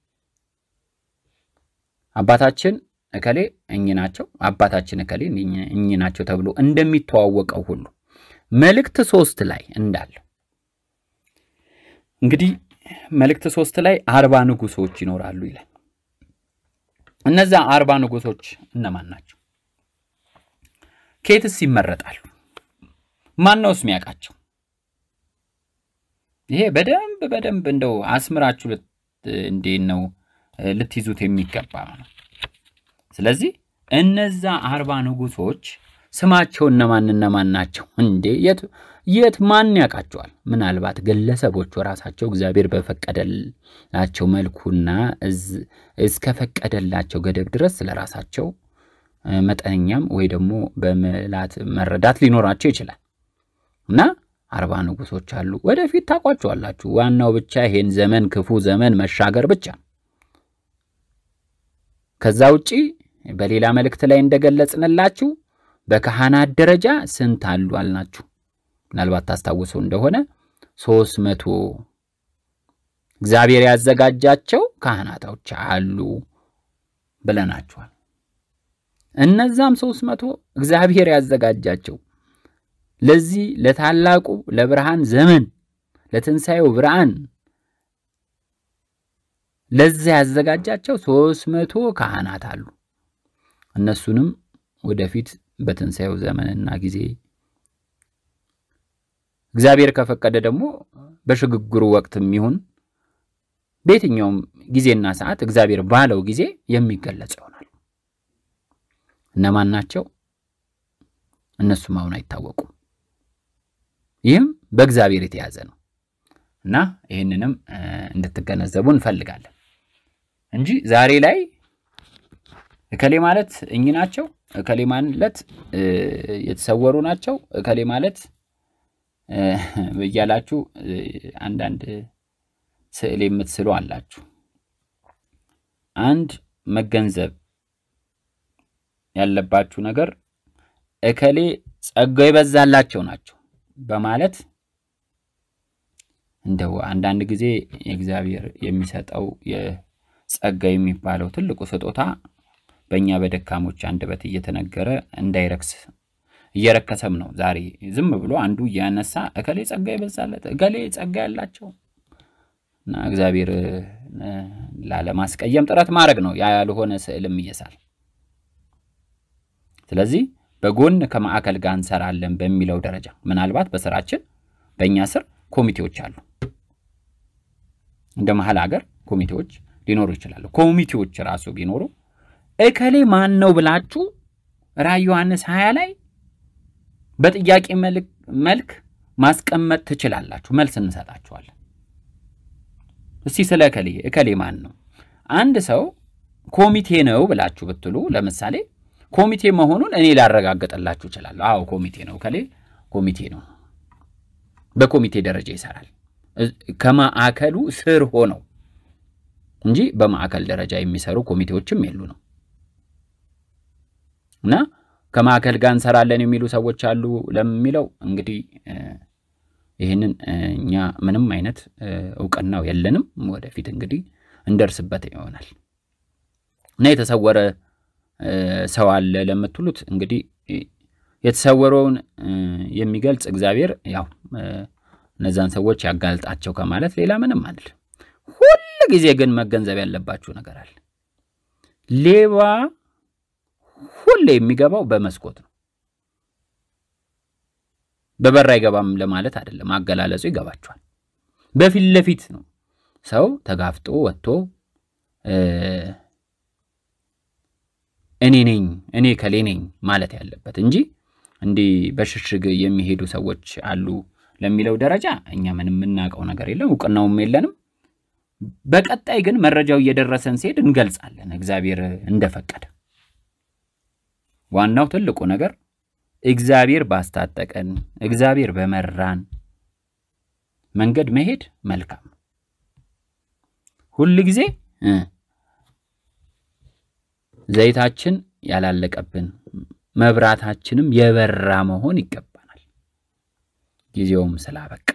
አባታችን እከሌ እኚህ ናቸው፣ አባታችን እከሌ እኚህ ናቸው ተብሎ እንደሚተዋወቀው ሁሉ መልእክት ሶስት ላይ እንዳለው እንግዲህ መልእክት ሶስት ላይ አርባ ንጉሶች ይኖራሉ ይላል። እነዛ አርባ ንጉሶች እነማን ናቸው? ኬትስ ይመረጣሉ? ማን ነውስ የሚያውቃቸው? ይሄ በደንብ በደንብ እንደው አስምራችሁ እንዴት ነው ልትይዙት የሚገባ ነው። ስለዚህ እነዛ አርባ ንጉሶች ስማቸው እነማን እነማን ናቸው እንዴ? የት የት ማን ያውቃቸዋል? ምናልባት ግለሰቦቹ ራሳቸው እግዚአብሔር በፈቀደላቸው መልኩና እስከፈቀደላቸው ገደብ ድረስ ስለ ራሳቸው መጠነኛም ወይ ደግሞ በምላት መረዳት ሊኖራቸው ይችላል እና አርባ ንጉሶች አሉ። ወደፊት ታውቋቸዋላችሁ። ዋናው ብቻ ይሄን ዘመን ክፉ ዘመን መሻገር ብቻ ነው። ከዛ ውጪ በሌላ መልእክት ላይ እንደገለጽንላችሁ በካህናት ደረጃ ስንት አሉ አልናችሁ። ምናልባት ታስታውሱ እንደሆነ ሶስት መቶ እግዚአብሔር ያዘጋጃቸው ካህናቶች አሉ ብለናችኋል። እነዛም ሶስት መቶ እግዚአብሔር ያዘጋጃቸው ለዚህ ለታላቁ ለብርሃን ዘመን ለትንሣኤው ብርሃን ለዚያ ያዘጋጃቸው ሶስት መቶ ካህናት አሉ። እነሱንም ወደፊት በትንሣኤው ዘመንና ጊዜ እግዚአብሔር ከፈቀደ ደግሞ በሽግግሩ ወቅትም ይሁን በየትኛውም ጊዜና ሰዓት እግዚአብሔር ባለው ጊዜ የሚገለጽ ይሆናል። እነማን ናቸው? እነሱም አሁን አይታወቁም። ይህም በእግዚአብሔር የተያዘ ነው እና ይህንንም እንድትገነዘቡ እንፈልጋለን እንጂ ዛሬ ላይ እከሌ ማለት እኚህ ናቸው፣ እከሌ ማለት የተሰወሩ ናቸው፣ እከሌ ማለት እያላችሁ አንዳንድ ስዕል የምትስሉ አላችሁ። አንድ መገንዘብ ያለባችሁ ነገር እከሌ ጸጋው የበዛላቸው ናቸው በማለት እንደው አንዳንድ ጊዜ የእግዚአብሔር የሚሰጠው የጸጋ የሚባለው ትልቁ ስጦታ በእኛ በደካሞች አንደበት እየተነገረ እንዳይረክስ እየረከሰም ነው። ዛሬ ዝም ብሎ አንዱ እያነሳ እከሌ ጸጋ የበዛለት እከሌ ጸጋ ያላቸው እና እግዚአብሔር ላለማስቀየም ጥረት ማድረግ ነው። ያ ያልሆነ ስዕልም እየሳል ስለዚህ በጎን ከማዕከል ጋር እንሰራለን በሚለው ደረጃ ምናልባት በስራችን በእኛ ስር ኮሚቴዎች አሉ። እንደ መሀል ሀገር ኮሚቴዎች ሊኖሩ ይችላሉ። ኮሚቴዎች ራሱ ቢኖሩ እከሌ ማን ነው ብላችሁ ራዕይ ዮሐንስ ሀያ ላይ በጥያቄ መልክ ማስቀመጥ ትችላላችሁ። መልስ እንሰጣችኋለን። እስቲ ስለ እከሌ እከሌ ማን ነው አንድ ሰው ኮሚቴ ነው ብላችሁ ብትሉ ለምሳሌ ኮሚቴ መሆኑን እኔ ላረጋግጥላችሁ እችላለሁ። አዎ ኮሚቴ ነው፣ እከሌ ኮሚቴ ነው፣ በኮሚቴ ደረጃ ይሰራል። ከማዕከሉ ስር ሆነው እንጂ በማዕከል ደረጃ የሚሰሩ ኮሚቴዎችም የሉ ነው እና ከማዕከል ጋር እንሰራለን የሚሉ ሰዎች አሉ ለሚለው እንግዲህ ይህንን እኛ ምንም አይነት እውቅናው የለንም። ወደፊት እንግዲህ እንደርስበት ይሆናል እና የተሰወረ ሰው አለ ለምትሉት እንግዲህ የተሰወረውን የሚገልጽ እግዚአብሔር ያው እነዛን ሰዎች ያጋልጣቸው ከማለት ሌላ ምንም አንል። ሁል ጊዜ ግን መገንዘብ ያለባችሁ ነገር አለ። ሌባ ሁሌ የሚገባው በመስኮት ነው። በበር አይገባም ለማለት አይደለም፣ አገላለጹ ይገባችኋል። በፊት ለፊት ነው ሰው ተጋፍጦ ወጥቶ እኔ ነኝ እኔ ከሌ ነኝ ማለት ያለበት እንጂ እንዲህ በሽሽግ የሚሄዱ ሰዎች አሉ ለሚለው ደረጃ እኛ ምንም የምናውቀው ነገር የለም፣ እውቅናውም የለንም። በቀጣይ ግን መረጃው እየደረሰን ሲሄድ እንገልጻለን፣ እግዚአብሔር እንደፈቀደ። ዋናው ትልቁ ነገር እግዚአብሔር ባስታጠቀን፣ እግዚአብሔር በመራን መንገድ መሄድ መልካም ነው። ሁል ጊዜ ዘይታችን ያላለቀብን መብራታችንም የበራ መሆን ይገባናል። ጊዜውም ስላበቃ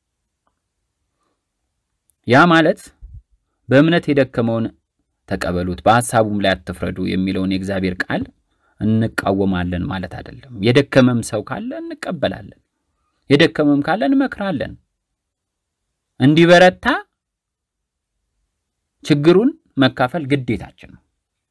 ያ ማለት በእምነት የደከመውን ተቀበሉት፣ በሐሳቡም ላይ አትፍረዱ የሚለውን የእግዚአብሔር ቃል እንቃወማለን ማለት አይደለም። የደከመም ሰው ካለ እንቀበላለን፣ የደከመም ካለ እንመክራለን። እንዲበረታ ችግሩን መካፈል ግዴታችን ነው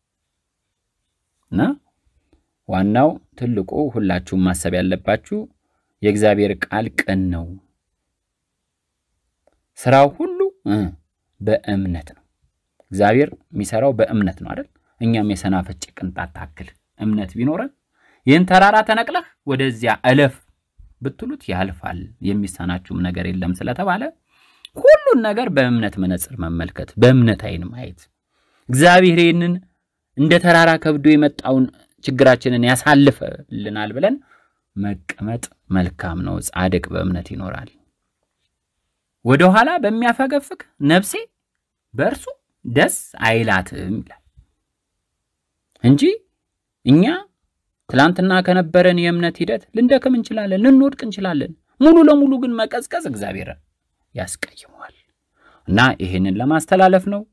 እና ዋናው ትልቁ ሁላችሁም ማሰብ ያለባችሁ የእግዚአብሔር ቃል ቅን ነው፣ ስራው ሁሉ በእምነት ነው። እግዚአብሔር የሚሰራው በእምነት ነው አይደል? እኛም የሰናፍጭ ቅንጣት ታክል እምነት ቢኖረን ይህን ተራራ ተነቅለህ ወደዚያ እለፍ ብትሉት ያልፋል፣ የሚሳናችሁም ነገር የለም ስለተባለ ሁሉን ነገር በእምነት መነጽር መመልከት፣ በእምነት አይን ማየት እግዚአብሔር ይህንን እንደ ተራራ ከብዶ የመጣውን ችግራችንን ያሳልፈልናል ብለን መቀመጥ መልካም ነው። ጻድቅ በእምነት ይኖራል። ወደ ኋላ በሚያፈገፍግ ነፍሴ በእርሱ ደስ አይላትም ይላል እንጂ እኛ ትላንትና ከነበረን የእምነት ሂደት ልንደክም እንችላለን፣ ልንወድቅ እንችላለን። ሙሉ ለሙሉ ግን መቀዝቀዝ እግዚአብሔርን ያስቀይመዋል እና ይሄንን ለማስተላለፍ ነው።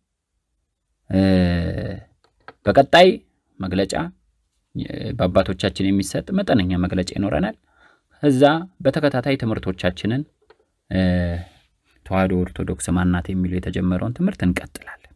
በቀጣይ መግለጫ በአባቶቻችን የሚሰጥ መጠነኛ መግለጫ ይኖረናል። እዛ በተከታታይ ትምህርቶቻችንን ተዋሕዶ ኦርቶዶክስ ማናት የሚለው የተጀመረውን ትምህርት እንቀጥላለን።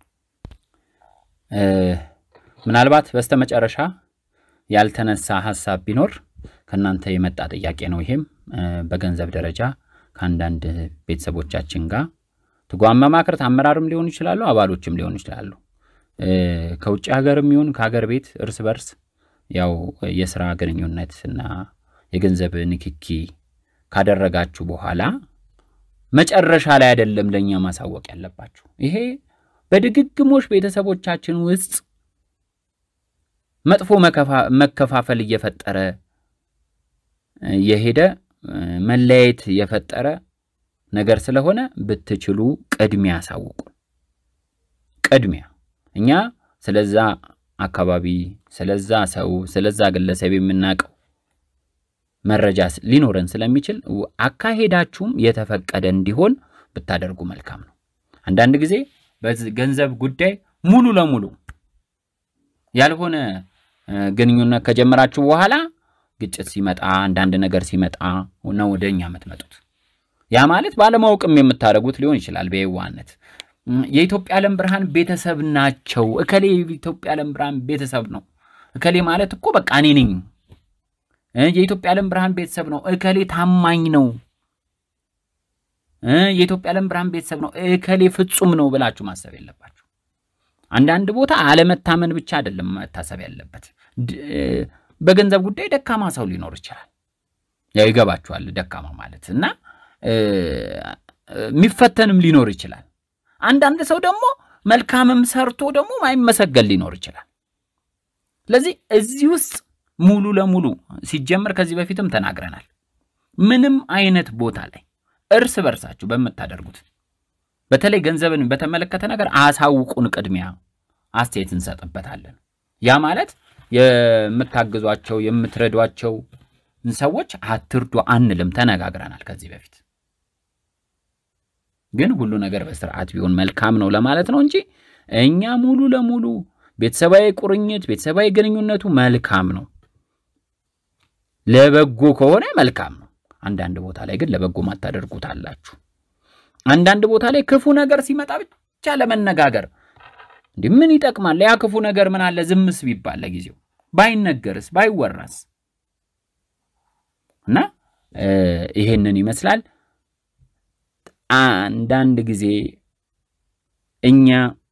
ምናልባት በስተመጨረሻ ያልተነሳ ሀሳብ ቢኖር ከእናንተ የመጣ ጥያቄ ነው። ይሄም በገንዘብ ደረጃ ከአንዳንድ ቤተሰቦቻችን ጋር ትጓን መማክርት አመራርም ሊሆኑ ይችላሉ፣ አባሎችም ሊሆኑ ይችላሉ። ከውጭ ሀገርም ይሁን ከሀገር ቤት እርስ በርስ ያው የስራ ግንኙነት እና የገንዘብ ንክኪ ካደረጋችሁ በኋላ መጨረሻ ላይ አይደለም ለእኛ ማሳወቅ ያለባችሁ። ይሄ በድግግሞሽ ቤተሰቦቻችን ውስጥ መጥፎ መከፋፈል እየፈጠረ የሄደ መለያየት የፈጠረ ነገር ስለሆነ ብትችሉ ቅድሚያ አሳውቁ። ቅድሚያ እኛ ስለዛ አካባቢ፣ ስለዛ ሰው፣ ስለዛ ግለሰብ የምናውቀው መረጃ ሊኖረን ስለሚችል አካሄዳችሁም የተፈቀደ እንዲሆን ብታደርጉ መልካም ነው። አንዳንድ ጊዜ በገንዘብ ጉዳይ ሙሉ ለሙሉ ያልሆነ ግንኙነት ከጀመራችሁ በኋላ ግጭት ሲመጣ አንዳንድ ነገር ሲመጣ ነው ወደ እኛ የምትመጡት። ያ ማለት ባለማወቅም የምታደርጉት ሊሆን ይችላል። በየዋነት የኢትዮጵያ ዓለም ብርሃን ቤተሰብ ናቸው። እከሌ የኢትዮጵያ ዓለም ብርሃን ቤተሰብ ነው። እከሌ ማለት እኮ በቃ እኔ ነኝ። የኢትዮጵያ ዓለም ብርሃን ቤተሰብ ነው። እከሌ ታማኝ ነው። የኢትዮጵያ ዓለም ብርሃን ቤተሰብ ነው። እከሌ ፍጹም ነው ብላችሁ ማሰብ የለባችሁ። አንዳንድ ቦታ አለመታመን ብቻ አይደለም መታሰብ ያለበት። በገንዘብ ጉዳይ ደካማ ሰው ሊኖር ይችላል። ያው ይገባችኋል፣ ደካማ ማለት እና የሚፈተንም ሊኖር ይችላል። አንዳንድ ሰው ደግሞ መልካምም ሰርቶ ደግሞ ማይመሰገን ሊኖር ይችላል። ስለዚህ እዚህ ውስጥ ሙሉ ለሙሉ ሲጀመር ከዚህ በፊትም ተናግረናል። ምንም አይነት ቦታ ላይ እርስ በርሳችሁ በምታደርጉት በተለይ ገንዘብን በተመለከተ ነገር አሳውቁን፣ ቅድሚያ አስተያየት እንሰጥበታለን። ያ ማለት የምታግዟቸው የምትረዷቸው ሰዎች አትርዱ አንልም፣ ተነጋግረናል ከዚህ በፊት ግን ሁሉ ነገር በስርዓት ቢሆን መልካም ነው ለማለት ነው እንጂ እኛ ሙሉ ለሙሉ ቤተሰባዊ ቁርኝት ቤተሰባዊ ግንኙነቱ መልካም ነው፣ ለበጎ ከሆነ መልካም ነው። አንዳንድ ቦታ ላይ ግን ለበጎ ማታደርጉት አላችሁ። አንዳንድ ቦታ ላይ ክፉ ነገር ሲመጣ ብቻ ለመነጋገር እንዲህ ምን ይጠቅማል? ያ ክፉ ነገር ምን አለ ዝምስ ቢባል ለጊዜው ባይነገርስ ባይወራስ? እና ይሄንን ይመስላል። አንዳንድ ጊዜ እኛ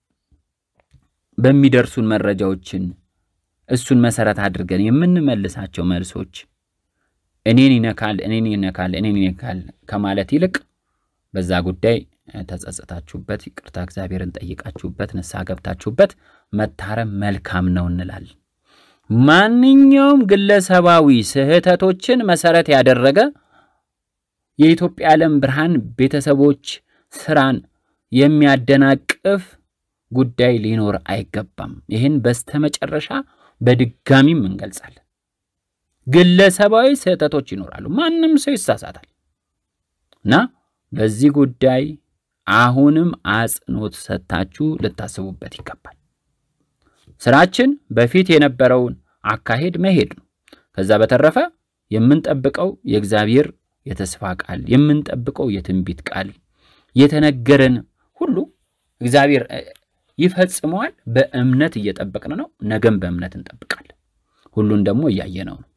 በሚደርሱን መረጃዎችን እሱን መሰረት አድርገን የምንመልሳቸው መልሶች እኔን ይነካል፣ እኔን ይነካል፣ እኔን ይነካል ከማለት ይልቅ በዛ ጉዳይ ተጸጽታችሁበት ይቅርታ እግዚአብሔርን ጠይቃችሁበት ንስሐ ገብታችሁበት መታረም መልካም ነው እንላለን። ማንኛውም ግለሰባዊ ስህተቶችን መሰረት ያደረገ የኢትዮጵያ ዓለም ብርሃን ቤተሰቦች ስራን የሚያደናቅፍ ጉዳይ ሊኖር አይገባም። ይህን በስተመጨረሻ በድጋሚም እንገልጻለን። ግለሰባዊ ስህተቶች ይኖራሉ። ማንም ሰው ይሳሳታል እና በዚህ ጉዳይ አሁንም አጽንኦት ሰጥታችሁ ልታስቡበት ይገባል። ስራችን በፊት የነበረውን አካሄድ መሄድ ነው። ከዛ በተረፈ የምንጠብቀው የእግዚአብሔር የተስፋ ቃል የምንጠብቀው የትንቢት ቃል የተነገረን ሁሉ እግዚአብሔር ይፈጽመዋል። በእምነት እየጠበቅን ነው። ነገም በእምነት እንጠብቃለን። ሁሉን ደግሞ እያየነው ነው።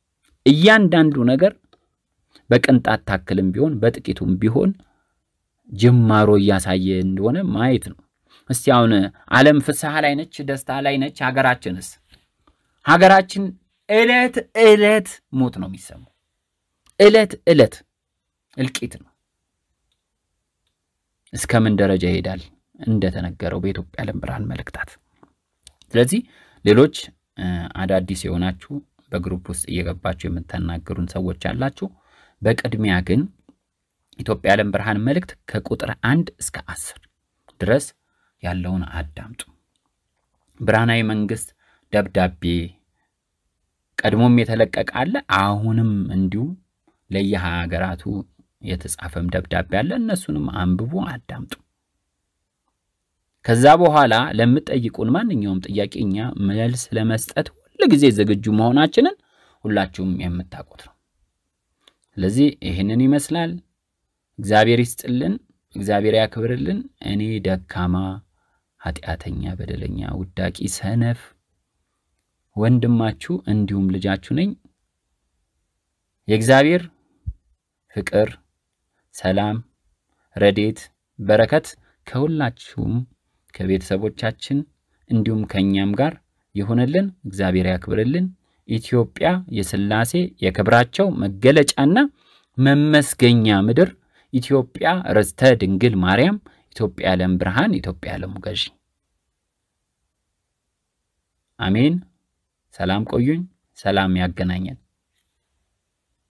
እያንዳንዱ ነገር በቅንጣት ታክልም ቢሆን በጥቂቱም ቢሆን ጅማሮ እያሳየ እንደሆነ ማየት ነው። እስቲ አሁን ዓለም ፍስሐ ላይ ነች፣ ደስታ ላይ ነች። ሀገራችንስ? ሀገራችን ዕለት ዕለት ሞት ነው የሚሰማው። ዕለት ዕለት እልቂት ነው። እስከ ምን ደረጃ ይሄዳል? እንደተነገረው በኢትዮጵያ ዓለም ብርሃን መልእክታት። ስለዚህ ሌሎች አዳዲስ የሆናችሁ በግሩፕ ውስጥ እየገባችሁ የምታናገሩን ሰዎች አላችሁ። በቅድሚያ ግን ኢትዮጵያ ዓለም ብርሃን መልእክት ከቁጥር አንድ እስከ አስር ድረስ ያለውን አዳምጡ። ብርሃናዊ መንግስት ደብዳቤ ቀድሞም የተለቀቀ አለ። አሁንም እንዲሁ ለየሀገራቱ የተጻፈም ደብዳቤ አለ። እነሱንም አንብቡ፣ አዳምጡ። ከዛ በኋላ ለምትጠይቁን ማንኛውም ጥያቄ እኛ መልስ ለመስጠት ሁል ጊዜ ዝግጁ መሆናችንን ሁላችሁም የምታውቁት ነው። ስለዚህ ይህንን ይመስላል። እግዚአብሔር ይስጥልን፣ እግዚአብሔር ያክብርልን። እኔ ደካማ ኃጢአተኛ፣ በደለኛ፣ ውዳቂ፣ ሰነፍ ወንድማችሁ እንዲሁም ልጃችሁ ነኝ። የእግዚአብሔር ፍቅር፣ ሰላም፣ ረዴት፣ በረከት ከሁላችሁም ከቤተሰቦቻችን እንዲሁም ከእኛም ጋር ይሁንልን። እግዚአብሔር ያክብርልን። ኢትዮጵያ የሥላሴ የክብራቸው መገለጫና መመስገኛ ምድር፣ ኢትዮጵያ ርስተ ድንግል ማርያም፣ ኢትዮጵያ ዓለም ብርሃን፣ ኢትዮጵያ ዓለሙ ገዢ። አሜን። ሰላም ቆዩኝ። ሰላም ያገናኘን።